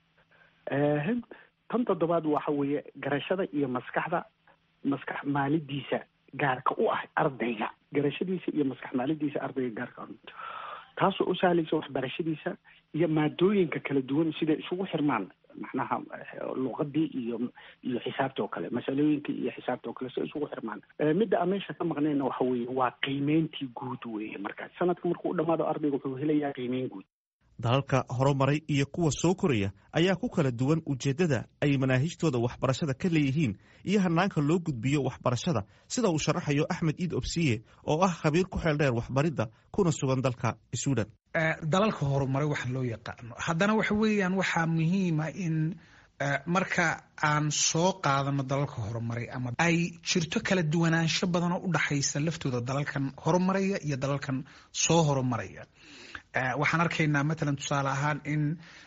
tan toddobaad waxa weeye garashada iyo maskaxda maskax maalidiisa gaarka u ah ardayga garashadiisa iyo maskax maalidiisa ardayga gaarka u taasoo u sahlaysa waxbarashadiisa iyo maadooyinka kala duwan siday isugu xirmaan macnaha luqadii iyo iyo xisaabta oo kale masalooyinka iyo xisaabta oo kale si isugu xirmaan midda aan meesha ka maqnayna waxa weeye waa qiimeyntii guud weeye markaas sanadka markuu u dhamaado ardayga wuxuu helayaa qiimeyn guud
dalalka horumaray iyo kuwa soo koraya ayaa ku kala duwan ujeeddada ay manaahijtooda waxbarashada ka leeyihiin iyo hanaanka loo gudbiyo waxbarashada sida uu sharaxayo axmed iid obsiye oo ah khabiir ku xeel dheer waxbaridda kuna sugan dalka suudan
dalalka horumaray waxa loo yaqaano haddana waxa weeyaan waxaa muhiima in marka aan soo qaadano dalalka horumaray ama ay jirto kala duwanaansho badan oo u dhaxaysa laftooda dalalkan horumaraya iyo dalalkan soo horumaraya waxaan arkaynaa matalan tusaale ahaan in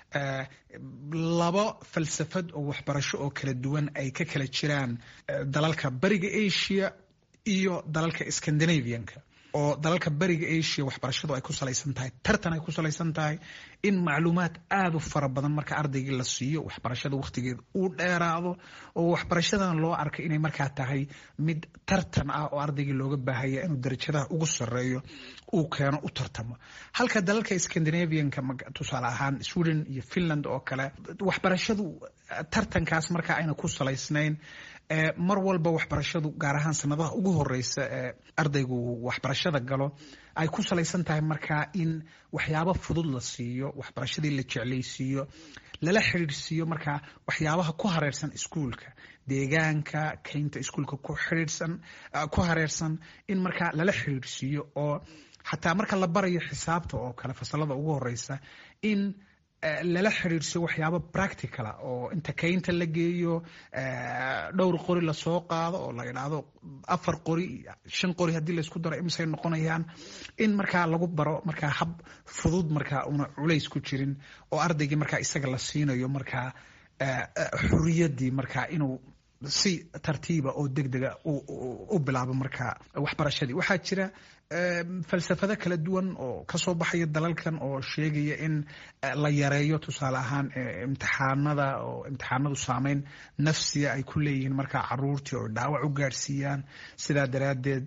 laba falsafad oo waxbarasho oo kala duwan ay ka kala jiraan dalalka bariga asia iyo dalalka scandinavianka oo dalalka bariga asia waxbarashadu ay ku salaysan tahay tartan ay ku salaysan tahay in macluumaad aada u fara badan marka ardaygii la siiyo waxbarashada wakhtigeeda uu dheeraado oo waxbarashadan loo arkay inay markaa tahay mid tartan ah oo ardaygii looga baahaya inuu darajadaha ugu sareeyo uu keeno u tartamo halka dalalka scandinavianka tusaale ahaan sweden iyo finland oo kale waxbarashadu tartankaas markaa ayna ku salaysnayn mar walba waxbarashadu gaar ahaan sanadaha ugu horeysa ee ardaygu waxbarashada galo ay ku salaysan tahay markaa in waxyaabo fudud la siiyo waxbarashadii la jeclaysiiyo lala xidhiidhsiiyo markaa waxyaabaha ku hareersan iskuulka deegaanka keynta iskuulka ku xidhiidhsan ku hareersan in markaa lala xidhiidhsiiyo oo xataa marka la barayo xisaabta oo kale fasalada ugu horeysa in lala xidhiidhsiyo waxyaabo practicala oo inta keynta la geeyo dhowr qori lasoo qaado oo la idhaahdo afar qori shan qori haddii laysku daro imisay noqonayaan in markaa lagu baro markaa hab fudud markaa una culays ku jirin oo ardaygii markaa isaga la siinayo markaa xuriyadii markaa inuu si tartiiba oo degdega u bilaabo markaa waxbarashadii waxaa jira falsafado kala duwan oo kasoo baxaya dalalkan oo sheegaya in la yareeyo tusaale ahaan imtixaanada oo imtixaanadu saameyn nafsiya ay ku leeyihiin markaa caruurtii oo dhaawac u gaadhsiiyaan sidaa daraaddeed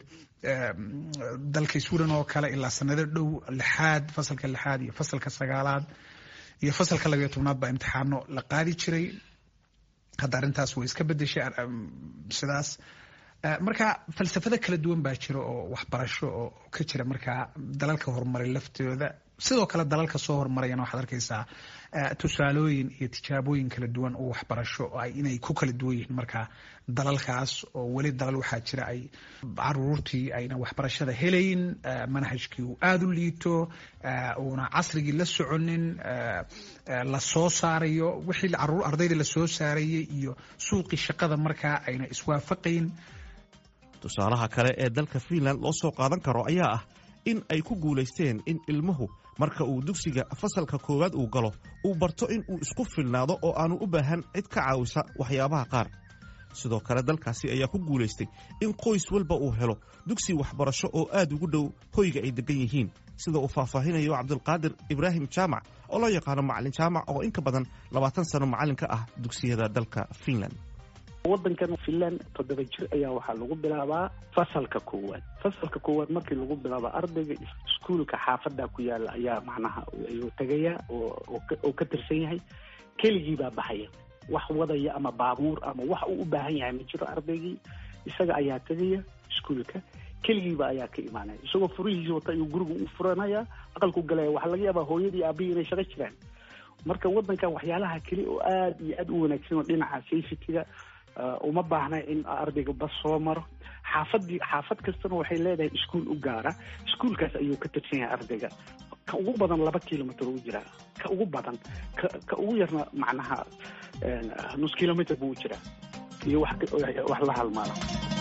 dalka sweden oo kale ilaa sanado dhow lixaad fasalka lixaad iyo fasalka sagaalaad iyo fasalka labayo tobnaad baa imtixaano la qaadi jiray hadda arrintaas way iska bedeshay sidaas marka falsafado kala duwan baa jira oo waxbarasho oo ka jira markaa dalalka horumaray laftooda sidoo kale dalalka soo horumarayana waxaad arkaysaa tusaalooyin iyo tijaabooyin kala duwan oo waxbarasho inay ku kala duwan yihiin markaa dalalkaas oo weli dalal waxaa jira ay caruurtii ayna waxbarashada helayn manhajkii uu aada u liito uuna casrigii la soconin la soo saarayo wixii ardayda lasoo saarayay iyo suuqii shaqada markaa ayna iswaafaqayn
tusaalaha kale ee dalka fiinland loo soo qaadan karo ayaa ah in ay ku guulaysteen in ilmuhu marka uu dugsiga fasalka koowaad uu galo uu barto in uu isku filnaado oo aanu u baahan cid ka caawisa waxyaabaha qaar sidoo kale dalkaasi ayaa ku guulaystay in qoys walba uu helo dugsi waxbarasho oo aad ugu dhow hoyga ay deggan yihiin sida uu faahfaahinayo cabdulqaadir ibraahim jaamac oo loo yaqaano macalin jaamac oo in ka badan labaatan sano macalin ka ah dugsiyada dalka finland
wadankan finland toddoba jir ayaa waxaa lagu bilaabaa fasalka koowaad fasalka koowaad markii lagu bilaabo ardayga iskuolka xaafada ku yaala ayaa macnaha ayuu tegaya oo ka tirsan yahay keligii baa baxaya wax wadaya ama baabuur ama wax uu u baahan yahay ma jiro ardaygii isaga ayaa tegaya iskuolka keligiiba ayaa ka imaanaya isagoo furihiisa wata ayuu guriga u furanaya aqalku galaya waxaa laga yaabaa hooyadii aabihii inay shaqo jiraan marka wadankan waxyaalaha keli oo aada iyo aada u wanaagsan oo dhinaca safetyga uma baahna in ardayga bas soo maro xaafadii xaafad kastana waxay leedahay iskuol u gaara iskuolkaas ayuu ka tirsan yahay ardayga ka ugu badan laba kilomitr u jiraa ka ugu badan ka ka ugu yarna macnaha nus kilomitr buu u jiraa iyo wax wax la halmaala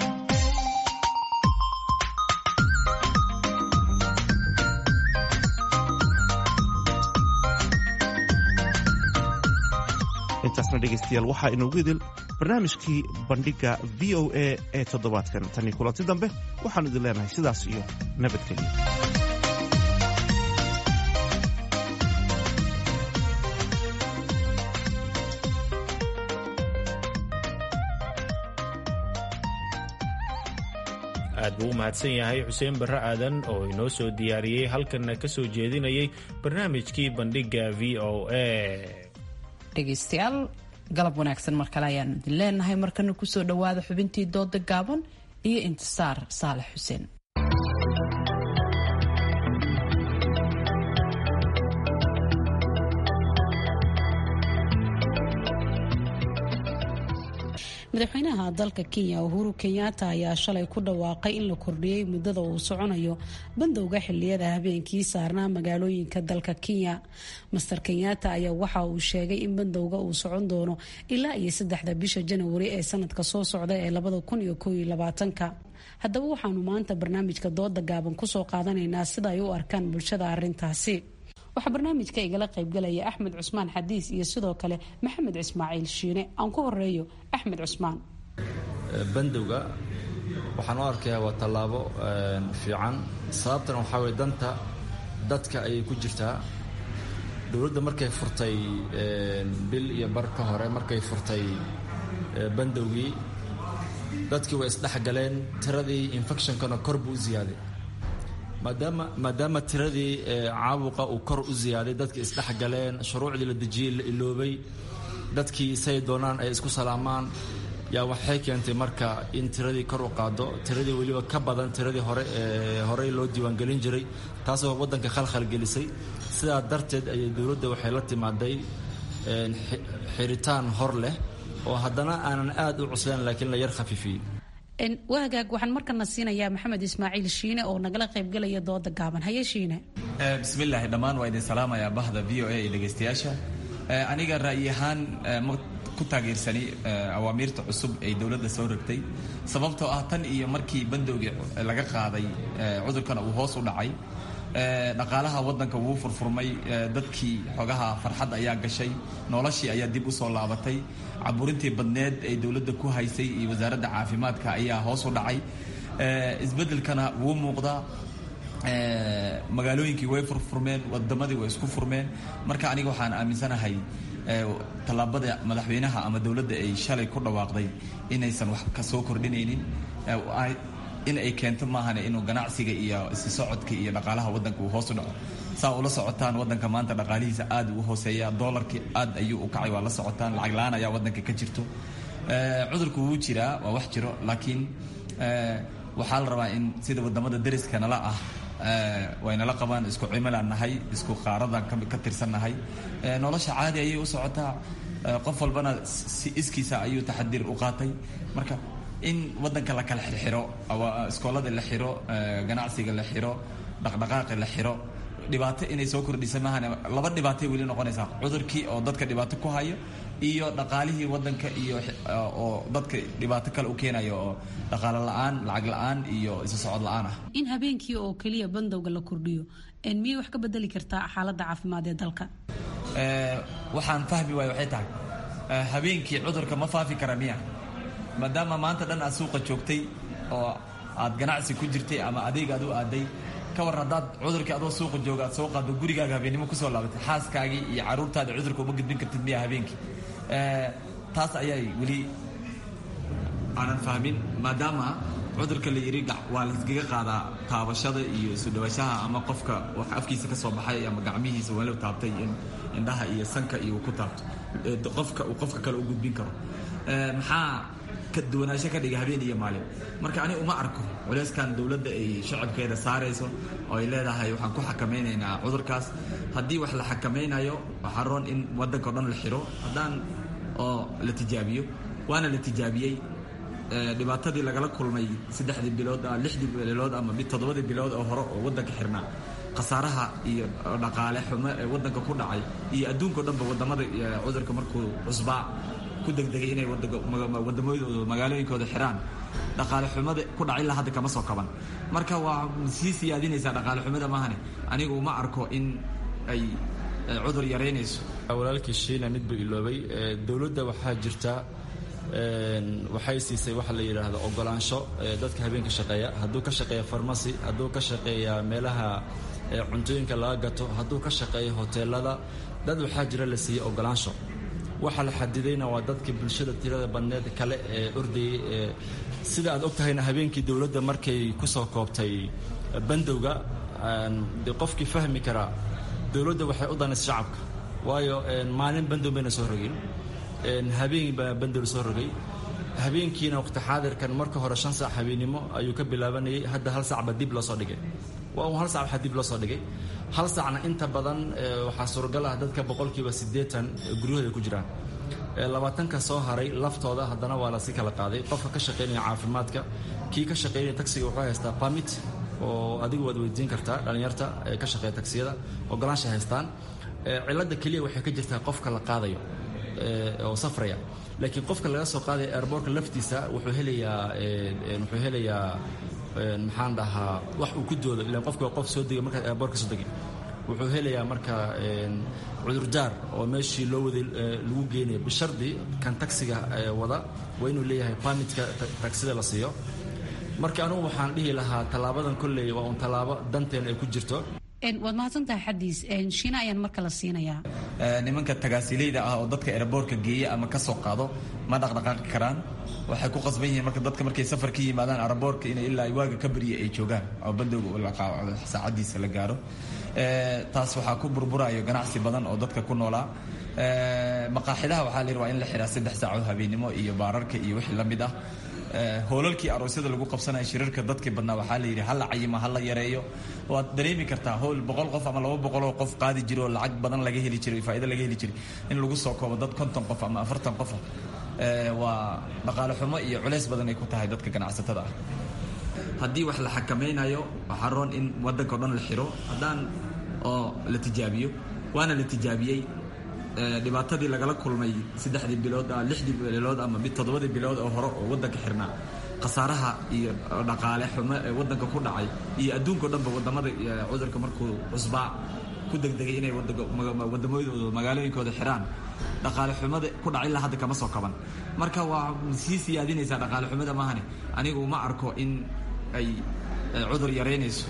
intaasna dhegaystayaal waxaa inoogu idil barnaamijkii bandhigga v o a ee toddobaadkan tanii kulanti dambe waxaanu idin leenahay sidaas iyo nabadgelyo
aad buu u mahadsan yahay xuseen barre aadan oo inoo soo diyaariyey halkanna ka soo jeedinayay barnaamijkii bandhigga v o a
dhegaystayaal galab wanaagsan mar kale ayaan idin leenahay markana kusoo dhowaada xubintii dooda gaaban iyo intisaar saalax xuseen madaxweynaha dalka kenya uhuru kenyatta ayaa shalay ku dhawaaqay in la kordhiyey muddada uu soconayo bandowga xiliyada habeenkii saarnaa magaalooyinka dalka kenya master kenyatta ayaa waxa uu sheegay in bandowga uu socon doono ilaa iyo saddexda bisha janawari ee sanadka soo socda ee labada kun iyo koob iyo labaatanka haddaba waxaanu maanta barnaamijka dooda gaaban kusoo qaadanaynaa sida ay u arkaan bulshada arintaasi waxaa barnaamijka igala qaybgalaya axmed cusmaan xadiis iyo sidoo kale maxamed ismaaciil shiine aan ku horeeyo axmed cusmaan
bandowga waxaan u arkayaa waa tallaabo fiican sababtana waxaa weye danta dadka ayay ku jirtaa dowladda markay furtay bil iyo bar ka hore markay furtay bandowgii dadkii way isdhexgaleen tiradii infectionkana kor buu u ziyaaday maadaama maadaama tiradii caabuqa uu kor u ziyaaday dadkii isdhexgaleen shuruucdii la dejiyey la iloobay dadkii say doonaan ay isku salaamaan yaa waxay keentay marka in tiradii kor u qaado tiradii weliba ka badan tiradii hore ee horey loo diiwaangelin jiray taasoo waddanka khalkhal gelisay sidaa darteed ayay dowladda waxay la timaaday xiritaan hor leh oo haddana aanan aad u cuslayn laakiin la yar khafiifiyey
wahagaag waxaan markana siinayaa maxamed ismaaciil shiine oo nagala qaybgalaya dooda gaaban haye shiine
bismillaahi dhammaan waa idin salaamayaa bahda v o a iyo dhegaystayaasha aniga ra'yi ahaan ma ku taageersani awaamiirta cusub ay dowladda soo rogtay sababtoo ah tan iyo markii bandowgii laga qaaday cudurkana uu hoos u dhacay dhaqaalaha waddanka wuu furfurmay dadkii xogaha farxad ayaa gashay noloshii ayaa dib u soo laabatay caburintii badneed ay dowladda ku haysay iyo wasaaradda caafimaadka ayaa hoos u dhacay isbeddelkana wuu muuqdaa magaalooyinkii way furfurmeen wadamadii way isku furmeen marka aniga waxaan aaminsanahay tallaabada madaxweynaha ama dowladda ay shalay ku dhawaaqday inaysan wax ka soo kordhinaynin in ay keento maahane inuu ganacsiga iyo isi socodka iyo dhaqaalaha waddanka uu hoos u dhaco saa ula socotaan waddanka maanta dhaqaalihiisa aad u hooseeya doolarkii aad ayuu u kacay waa la socotaan lacag la-aan ayaa waddanka ka jirto cudurku wuu jiraa waa wax jiro laakiin waxaa la rabaa in sida wadamada dariska nala ah waynala qabaan isku cimilaan nahay isku qaaradan ka tirsannahay nolosha caadi ayay u socotaa qof walbana si iskiisa ayuu taxadiir u qaatay marka in waddanka la kala xirxiro iskoolada la xiro ganacsiga la xiro dhaqdhaqaaqi la xiro dhibaato inay soo kordhisa maahan laba dhibaatay weli noqonaysaa cudurkii oo dadka dhibaato ku hayo iyo dhaqaalihii waddanka iyo oo dadka dhibaato kale u keenayo oo dhaqaalo la-aan lacag la-aan iyo isu socod la-aan ah
in habeenkii oo keliya bandowga la kordhiyo miyay wax ka bedeli kartaa xaaladda caafimaad ee dalka
waxaan fahmi waayo waxay tahay habeenkii cudurka ma faafi kara miya maadaama maanta dhan aad suuqa joogtay oo aad ganacsi ku jirtay ama adeeg aad u aaday ka war haddaad cudurkii adoo suuqa jooga aad soo qaado gurigaaga habeennimo kusoo laabatay xaaskaagii iyo caruurtaada cudurka uma gudbin kartid miya habeenkii taas ayay weli aanan fahmin maadaama cudurka la yidhi waa layskaga qaadaa taabashada iyo isu dhawashaha ama qofka wax afkiisa ka soo baxay ama gacmihiisa walow taabtay in indhaha iyo sanka iyo ku taabto qofka uu qofka kale u gudbin karo maxaa ka duwanaansho ka dhiga habeen iyo maalin marka ani uma arko culeyskan dowladda ay shacabkeeda saarayso oo ay leedahay waxaan ku xakamaynaynaa cudurkaas haddii wax la xakamaynayo waxaa roon in waddanka o dhan la xiro haddaan oo la tijaabiyo waana la tijaabiyey dhibaatadii lagala kulmay saddexdii bilood lixdii bilood ama toddobadii bilood oo hore oo waddanka xirnaa khasaaraha iyo dhaqaale xumo ee waddanka ku dhacay iyo adduunkao dhanba wadamada cudurka markuu cusbaa ku degdegay inay wadamadooda magaalooyinkooda xiraan dhaqaale xumada ku dhac ilaa hadda kama soo kaban marka waa sii siyaadinaysaa dhaqaale xumada maahane anigu uma arko in ay cudur yaraynayso
walaalkii shiina mid buu iloobay dowladda waxaa jirta waxay siisay waxa la yidhaahdo ogolaansho dadka habeenka shaqeeya hadduu ka shaqeeya farmasi hadduu ka shaqeeya meelaha cuntooyinka laga gato hadduu ka shaqeeya hoteelada dad waxaa jira la siiyey ogolaansho waxa la xadidayna waa dadka bulshada tirada badneed kale ee ordayay sida aad og tahayna habeenkii dowladda markay ku soo koobtay bandowga de qofkii fahmi karaa dowladda waxay u danaysa shacabka waayo maalin bandow bayna soo rogin habeen baa bandow soo rogay habeenkiina waqti xaadirkan marka hore shan saac habeennimo ayuu ka bilaabanayay hadda hal saacba dib loo soo dhigay waa un hal sac waxaa dib loo soo dhigay hal saacna inta badan waxaa suuragal ah dadka boqolkiiba siddeetan guryahooda ku jiraan labaatanka soo haray laftooda haddana waa lasi kala qaaday qofka ka shaqaynaya caafimaadka kii ka shaqaynaya taksiga wuxuu haystaa pamit oo adigu waad weydiin kartaa dhallinyarta ee ka shaqeeya taksiyada ogolaansha haystaan cilladda keliya waxay ka jirtaa qofka la qaadayo oo safraya laakiin qofka laga soo qaadaya airbortka laftiisa wuxuu helayaa wuxuu helayaa maxaan dhahaa wax uu ku doodo ilaan qofka waa qof soo degay markaad airbortka soo degin wuxuu helayaa marka cudurdaar oo meeshii loo waday lagu geenayo bishardi kan taksiga wada waa inuu leeyahay bamitka taksida la siiyo marka anugu waxaan dhihi lahaa tallaabadan kolley waa un tallaabo danteena ay ku jirto
waad mahadsantahay xadiis shiina ayaan marka la siinayaa
nimanka tagaasiileyda ah oo dadka eraboorka geeya ama ka soo qaado ma dhaqdhaqaaqi karaan waxay ku qasban yihiin marka dadka markay safar ka yimaadaan araboorka inay ilaa waaga ka barya ay joogaan oo bandowga saacadiisa la gaaro taas waxaa ku burburayo ganacsi badan oo dadka ku noolaa maqaaxidaha waxaa la yidhi waa in la xiraa saddex saacood habeennimo iyo baararka iyo wixii la mid ah hoolalkii aroosyada lagu qabsanaya shirarka dadkii badnaa waxaa la yidhi hala cayima hala yareeyo waad dareemi kartaa howl boqol qof ama laba boqoloo qof qaadi jiro oo lacag badan laga heli jiray faa'ido laga heli jiray in lagu soo koobo dad konton qof ama afartan qofa waa dhaqaale xumo iyo culays badan ay ku tahay dadka ganacsatada ah haddii wax la xakamaynayo waxaa roon in waddanka o dhan la xiro haddaan oo la tijaabiyo waana la tijaabiyey dhibaatadii lagala kulmay saddexdii bilood lixdii bilood ama toddobadii bilood oo hore oo waddanka xirnaa khasaaraha iyo dhaqaale xumo ee waddanka ku dhacay iyo adduunka o dhanba wadamada cudurka markuu cusbaa ku degdegay inay wadamadooda magaalooyinkooda xiraan dhaqaale xumada ku dhac ilaa hadda kama soo kaban marka waa sii siyaadinaysaa dhaqaale xumada maahane anigu ma arko in ay cudur yaraynayso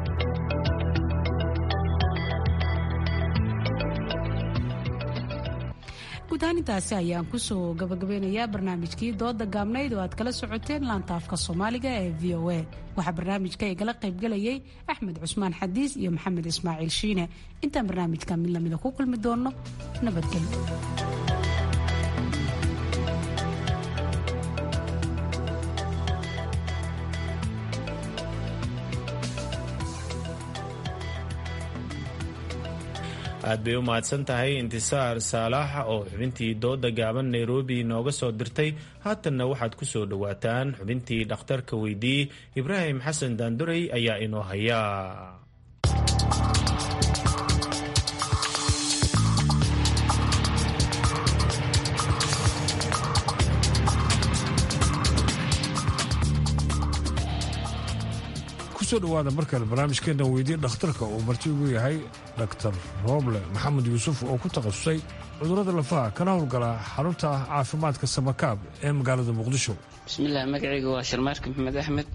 guudaanintaasi ayaan kusoo gabagabeynayaa barnaamijkii dooda gaabnayd oo aad kala socoteen laanta afka soomaaliga ee v o a waxaa barnaamijka igala qaybgalayay axmed cusmaan xadiis iyo maxamed ismaaciil shiine intaan barnaamijka mid lamida ku kulmi doonno nabadgelyo
aad bay u mahadsan tahay intisaar saalax oo xubintii dooda gaaban nairobi nooga soo dirtay haatanna waxaad ku soo dhowaataan xubintii dhakhtarka weydii ibraahim xasan daandurey ayaa inoo haya
kusoo dhawaada markale barnaamijkeena weydii dhakhtarka uu marti ugu yahay dhaktar rooble maxamed yuusuf oo ku takhasusay cudurrada lafaha kana howlgala xarunta caafimaadka samakaab ee magaalada muqdisho
bismillaah magacayga waa sharmaarka maxamed axmed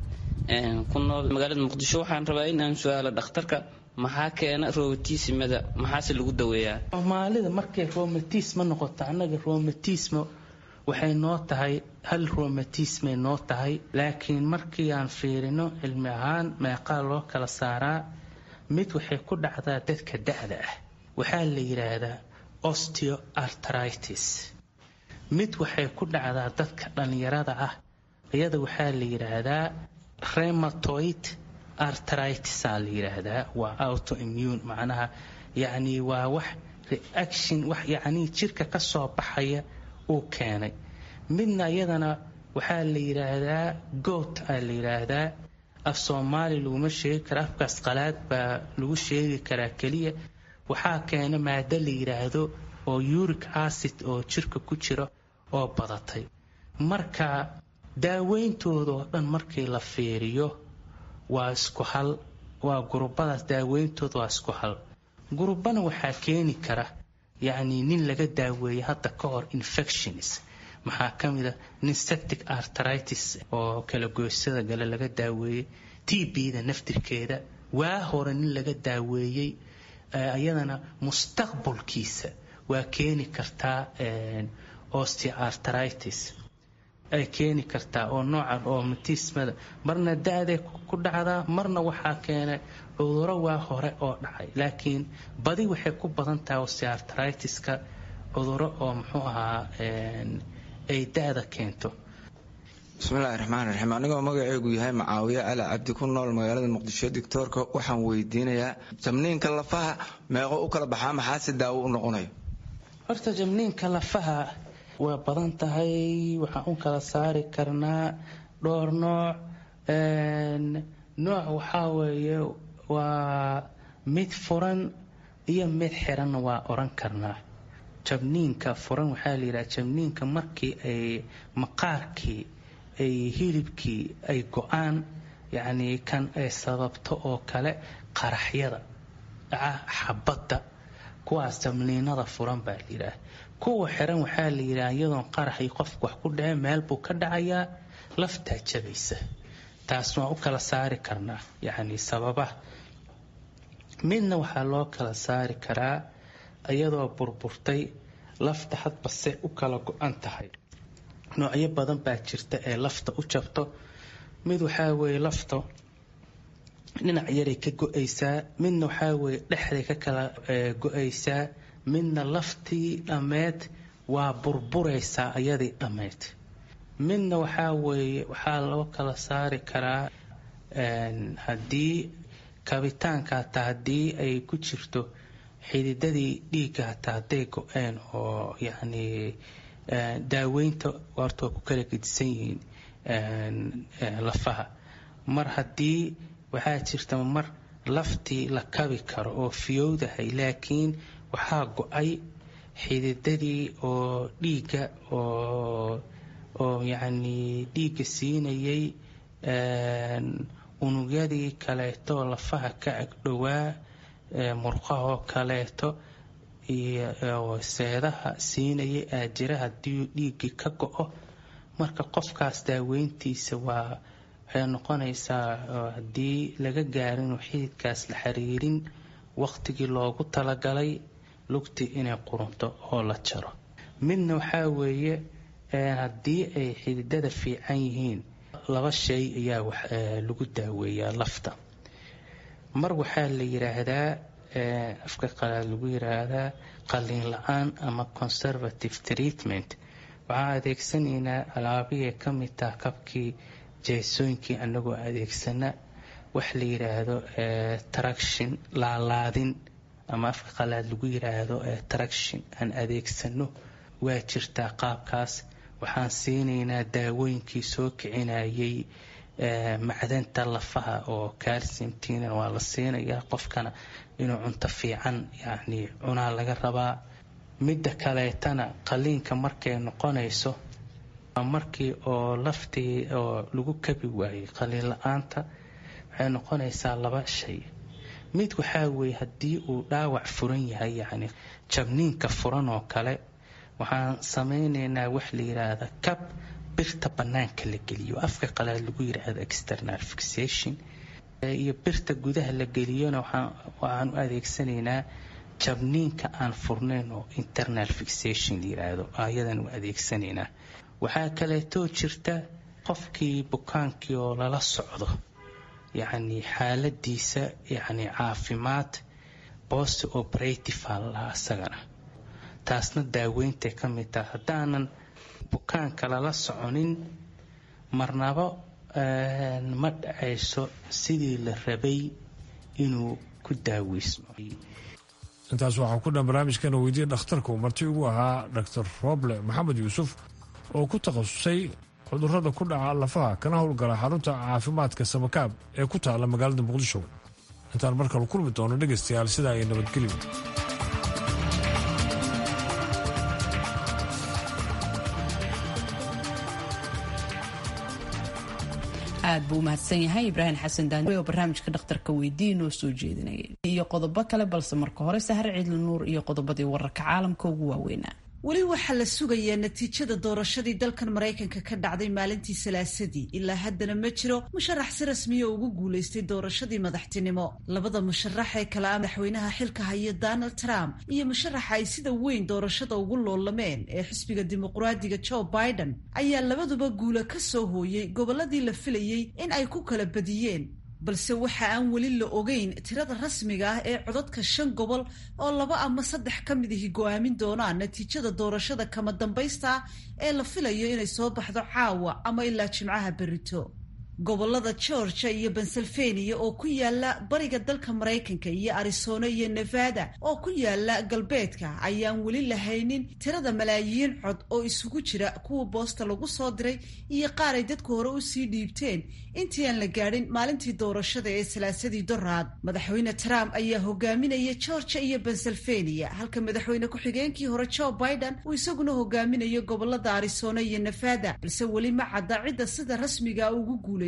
ku nool magaalada muqdisho waxaan rabaa in aan su-aalo dhakhtarka maxaa keena romatismada maxaase lagu daweeyaa
soomaalida markay romatisma noqoto annaga romatismo waxay noo tahay hal romatismay noo tahay laakiin markii aan fiirino cilmi ahaan meeqaa loo kala saaraa mid waxay ku dhacdaa dadka da-da ah waxaa la yidhaahdaa osteoartritis mid waxay ku dhacdaa dadka dhallinyarada ah iyada waxaa la yidhaahdaa rematoid artritisaa la yidhaahdaa waa autoimmune macnaha yacni waa wax reaction wax yacnii jirka ka soo baxaya uu keenay midna iyadana waxaa la yidhaahdaa goot aa la yidhaahdaa af soomaali laguma sheegi kara afkaas qalaad baa lagu sheegi karaa keliya waxaa keena maado la yidhaahdo oo uric acid oo jirka ku jira oo badatay marka daaweyntooda oo dhan markii la fiiriyo waa isku hal waa gurubadaas daaweyntooda waa isku hal gurubana waxaa keeni kara yacni nin laga daaweeyey hadda ka hor infections maxaa ka mid a nin septic artritis oo kala goysada gale laga daaweeyey t b-da naftirkeeda waa hore nin laga daaweeyey iyadana mustaqbalkiisa waa keeni kartaa osteoartritis ay keeni kartaa oo noocan oo matismada marna da-day ku dhacdaa marna waxaa keenay cuduro waa hore oo dhacay laakiin badi waxay ku badan tahay osteoartritiska cuduro oo muxuu ahaa ay da-da keento
bismillahi raxmaan raxiim anigoo magaceegu yahay macaawiye cali cabdi ku nool magaalada muqdisho doctoorka waxaan weydiinayaa jamniinka lafaha meeqo u kala baxaa maxaase daawo u noqonayo
horta jamniinka lafaha waa badan tahay waxaan u kala saari karnaa dhowr nooc nooc waxaa weeye waa mid furan iyo mid xiranna waa oran karnaa jabniinka furan waxaa la yidhaha jabniinka markii ay maqaarkii ay hilibkii ay go-aan yacnii kan ay sababto oo kale qaraxyada dhaca xabadda kuwaas jabniinada furan baa la yidhaah kuwa xiran waxaa la yidhaha iyadoon qaraxii qofku wax ku dhace meel buu ka dhacayaa laftaa jabaysa taas waan u kala saari karnaa yacni sababaha midna waxaa loo kala saari karaa iyadoo burburtay lafta hadbase u kala go-an tahay noocyo badan baa jirta ee lafta u jabto mid waxaa weeye lafta dhinac yaray ka go-aysaa midna waxaa weeye dhexday ka kala go-aysaa midna laftii dhammeed waa burburaysaa iyadii dhammeyd midna waxaa weeye waxaa loo kala saari karaa haddii kabitaanka hataa haddii ay ku jirto xididadii dhiigga hataa hadday go-een oo yacni daaweynta horta waa ku kala gedisan yihiin lafaha mar haddii waxaa jirta mar laftii la kabi karo oo fiyowdahay laakiin waxaa go-ay xididadii oo dhiigga oo oo yacni dhiigga siinayay unugyadii kaleeto lafaha ka agdhowaa murqahoo kaleeto iyo seedaha siinayay aajira haddii dhiiggii ka go-o marka qofkaas daaweyntiisa waa waxay noqonaysaa haddii laga gaarin xididkaas la xiriirin waqtigii loogu talagalay lugtii inay qurunto oo la jaro midna waxaa weeye haddii ay xididada fiican yihiin laba shay ayaa lagu daaweeyaa lafta mar waxaa la yiraahdaa afka qalaad lagu yiraahdaa qalliin la-aan ama conservative treatment waxaan adeegsanaynaa alaabihii ka mid taha kabkii jeesooyinkii anagoo adeegsana wax la yiraahdo traction laalaadin ama afka qalaad lagu yiraahdo traction aan adeegsano waa jirtaa qaabkaas waxaan siinaynaa daawooyinkii soo kicinayay macdanta lafaha oo calciumtina waa la siinayaa qofkana inuu cunto fiican yacni cunaa laga rabaa midda kaleetana qaliinka markay noqonayso markii oo laftii oo lagu kabi waayey qaliin la-aanta waxay noqonaysaa laba shay mid waxaa weeye haddii uu dhaawac furan yahay yacni jabniinka furan oo kale waxaan samaynaynaa wax la yiraahda cab birta bannaanka la geliyo afka qalaad lagu yidhaahdo external fixation iyo birta gudaha la geliyona waxaan u adeegsanaynaa jabniinka aan furnayn oo internal fixation la yidhaahdo ayadan u adeegsanaynaa waxaa kaleetoo jirta qofkii bukaankii oo lala socdo yacni xaaladiisa yacni caafimaad post operative aa lahaa isagana taasna daaweyntaay ka mid taha haddaanan bukaanka lala soconin marnabo ma dhacayso sidii la rabay inuu ku daaweysmo
intaas waxaa ku dhan barnaamijkeena weydiiya dhakhtarka uu marti ugu ahaa dhaktar rooble maxamed yuusuf oo ku takhasusay cudurrada ku dhaca lafaha kana howlgala xarunta caafimaadka samakaab ee ku taalla magaalada muqdisho intaan markale kulmi doono dhegaystayaal sidaa ay nabadgelyo
aad buu umahadsan yahay ibraahim xasan daani oo barnaamijka dhakhtarka weydii noo soo jeedinayay iyo qodobo kale balse marka hore sahar ciidli nuur iyo qodobadii wararka caalamka ugu waaweynaa
weli waxaa la sugayaa natiijada doorashadii dalkan maraykanka ka dhacday maalintii salaasadii ilaa haddana ma jiro musharax si rasmiya ugu guulaystay doorashadii madaxtinimo labada musharax ee kale a madaxweynaha xilka haya donald trump iyo musharaxa ay sida weyn doorashada ugu loolameen ee xisbiga dimuqraadiga joe biden ayaa labaduba guula ka soo hooyey gobolladii la filayey in ay ku kala badiyeen balse waxa aan weli la ogeyn tirada rasmiga ah ee codadka shan gobol oo laba ama saddex ka mid ahi go-aamin doonaan natiijada doorashada kama dambaysta ah ee la filayo inay soo baxdo caawa ama ilaa jimcaha berito gobolada georgia iyo pennsylvania oo ku yaala bariga dalka maraykanka iyo arizona iyo nevada oo ku yaala galbeedka ayaan weli lahaynin tirada malaayiin cod oo isugu jira kuwa boosta lagu soo diray iyo qaar ay dadku hore usii dhiibteen intii aan la gaadhin maalintii doorashada ee salaasadii doraad madaxweyne trump ayaa hogaaminaya georgia iyo pennsylvania halka madaxweyne ku-xigeenkii hore joe biden uu isaguna hogaaminayo gobolada arizona iyo nevada balse weli ma cadda cidda sida rasmiga ugu guulay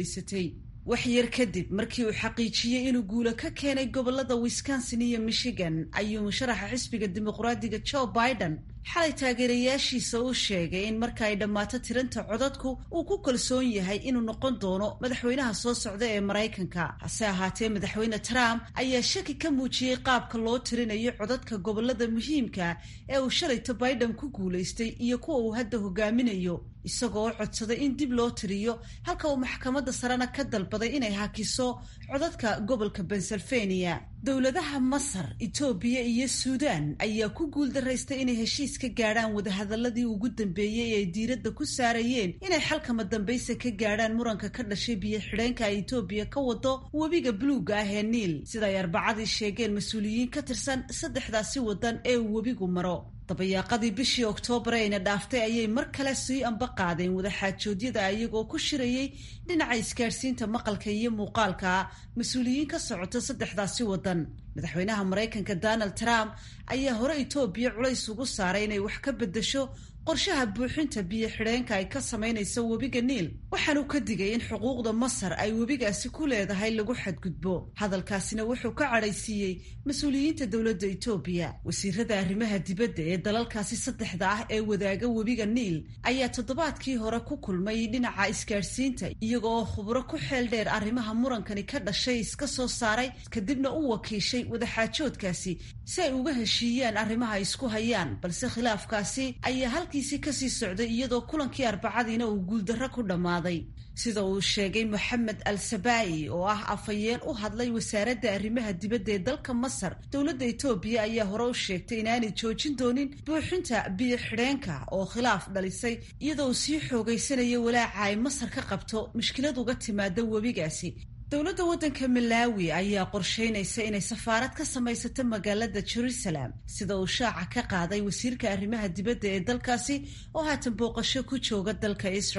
wax yar kadib markii uu xaqiijiyey inuu guulo ka keenay gobolada wisconsin iyo michigan ayuu musharaxa xisbiga dimuqraadiga joe biden xalay taageerayaashiisa u sheegay in marka ay dhammaato tiranta codadku uu ku kalsoon yahay inuu noqon doono madaxweynaha soo socda ee maraykanka hase ahaatee madaxweyne trump ayaa shaki ka muujiyey qaabka loo tirinayo codadka gobolada muhiimka ee uu shalayto biden ku guulaystay iyo kuwa uu hadda hogaaminayo isagoo codsaday in dib loo tiriyo halka uu maxkamadda sarena ka dalbaday inay hakiso codadka gobolka pennsylvania dowladaha masar etoobiya iyo suudaan ayaa ku guuldaraystay inay heshiis ka gaadhaan wadahadaladii ugu dambeeyey ee ay diiradda ku saarayeen inay xalkama dambaysa ka gaadhaan muranka ka dhashay biyo xidheenka ay etoobiya ka wado webiga buluuga ah ee niil sida ay arbacadii sheegeen mas-uuliyiin ka tirsan saddexdaasi waddan ee uu webigu maro dabayaaqadii bishii oktoobar ayna dhaaftay ayay mar kale sii amba qaadeen wadaxaajoodyada iyagoo ku shirayey dhinaca isgaadhsiinta maqalka iyo muuqaalka mas-uuliyiin ka socota saddexdaasi waddan madaxweynaha maraykanka donald trump ayaa hore etoobiya culays ugu saaray inay wax ka beddesho qorshaha buuxinta biyo xidheenka ay ka samaynayso webiga niil waxaanu ka digay in xuquuqda masar ay webigaasi ku leedahay lagu xadgudbo hadalkaasina wuxuu ka cadhaysiiyey mas-uuliyiinta dowladda etoobiya wasiirada arrimaha dibadda ee dalalkaasi saddexda ah ee wadaaga webiga niil ayaa toddobaadkii hore ku kulmay dhinaca isgaadhsiinta iyaga oo khubro ku xeel dheer arrimaha murankani ka dhashay iska soo saaray kadibna u wakiishay wadaxaajoodkaasi si ay uga heshiiyaan arrimaha isku hayaan balse khilaafkaasi ayaa halkiisii kasii socday iyadoo kulankii arbacadiina uu guuldarro ku dhammaaday sida uu sheegay moxamed al sabaa'i oo ah afhayeen u hadlay wasaaradda arrimaha dibadda ee dalka masar dowladda etoobiya ayaa hore u sheegtay inaanay joojin doonin buuxinta biyo xidheenka oo khilaaf dhalisay iyadoo uu sii xoogaysanaya walaaca ay masar ka qabto mushkilad uga timaada webigaasi dowladda waddanka malaawi ayaa qorsheynaysa inay safaarad ka samaysato magaalada jerusalem sida uu shaaca ka qaaday wasiirka arrimaha dibadda ee dalkaasi oo haatan booqasho ku jooga dalka israel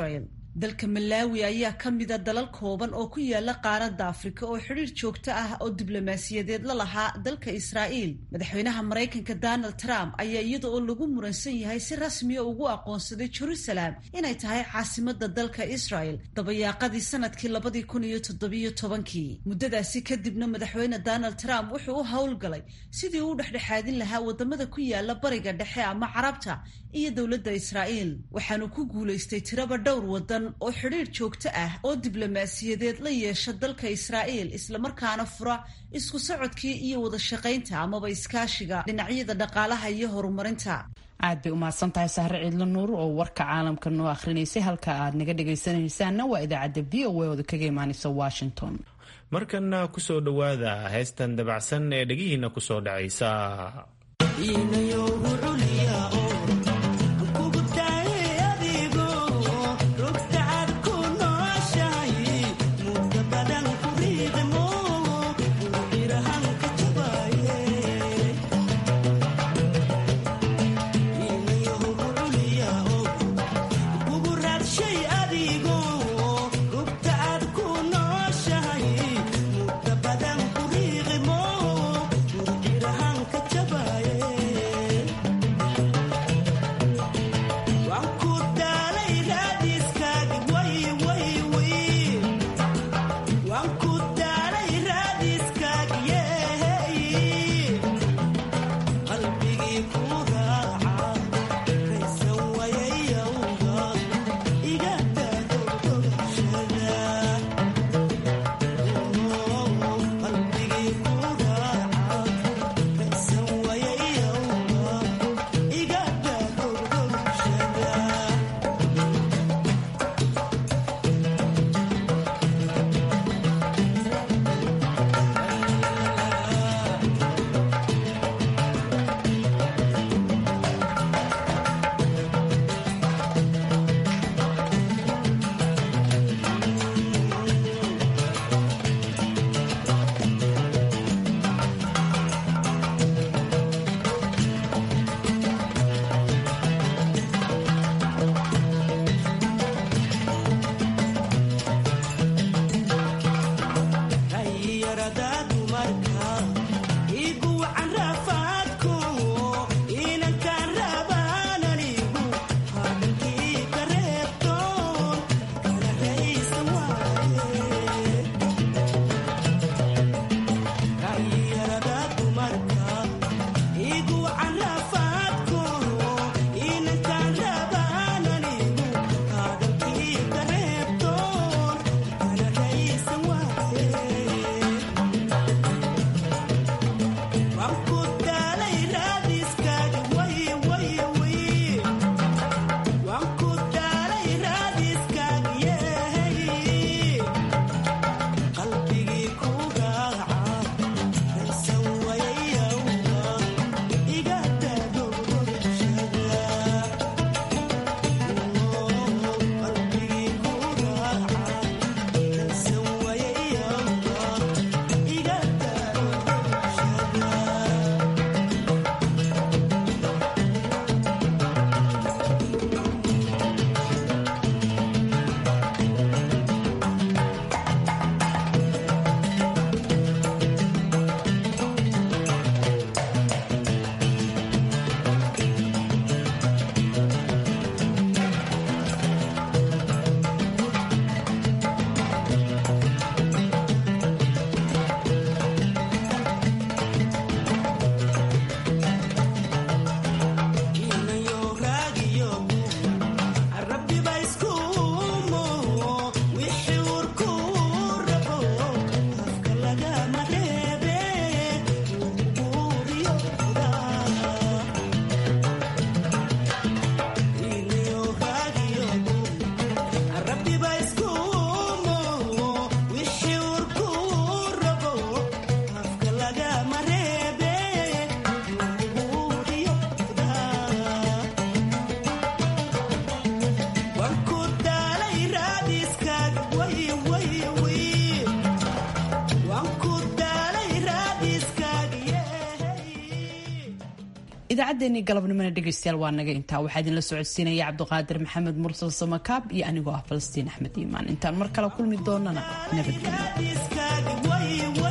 dalka malaawi ayaa ka mida dalal kooban oo ku yaala qaaradda afrika oo xidhiir joogto ah oo diblomaasiyadeed la lahaa dalka israa'iil madaxweynaha maraykanka donald trump ayaa iyada oo lagu muransan yahay si rasmiya ugu aqoonsaday jerusalem inay tahay caasimada dalka israel dabayaaqadii sanadkii labadii kun iyo toddobiyo tobankii muddadaasi kadibna madaxweyne donald trump wuxuu u howlgalay sidii uu dhexdhexaadin lahaa wadamada ku yaala bariga dhexe ama carabta iyo dowladda israa'iil waxaanu ku guulaystay tiraba dhowr wadan oo xidhiir joogto ah oo diblomaasiyadeed la yeesha dalka israa'iil islamarkaana fura isku socodkii iyo wada shaqaynta amaba iskaashiga dhinacyada dhaqaalaha iyo horumarinta
aad bay umahadsan tahay sahre ciidlo nuur oo warka caalamka noo akhrinaysay halka aad naga dhagaysanaysaanna waa idaacadda v o a ooda kaga imaanaysa washington
markanna kusoo dhowaada heestan dabacsan ee dhegihiina kusoo dhacaysa
idaacaddeenii galabnimona dhegaystayaal waa naga intaa waxaa idinla socodsiinaya cabduqaadir maxamed mursal samakaab iyo anigoo ah falastiin axmed iimaan intaan mar kale kulmi doonana nabadgelyo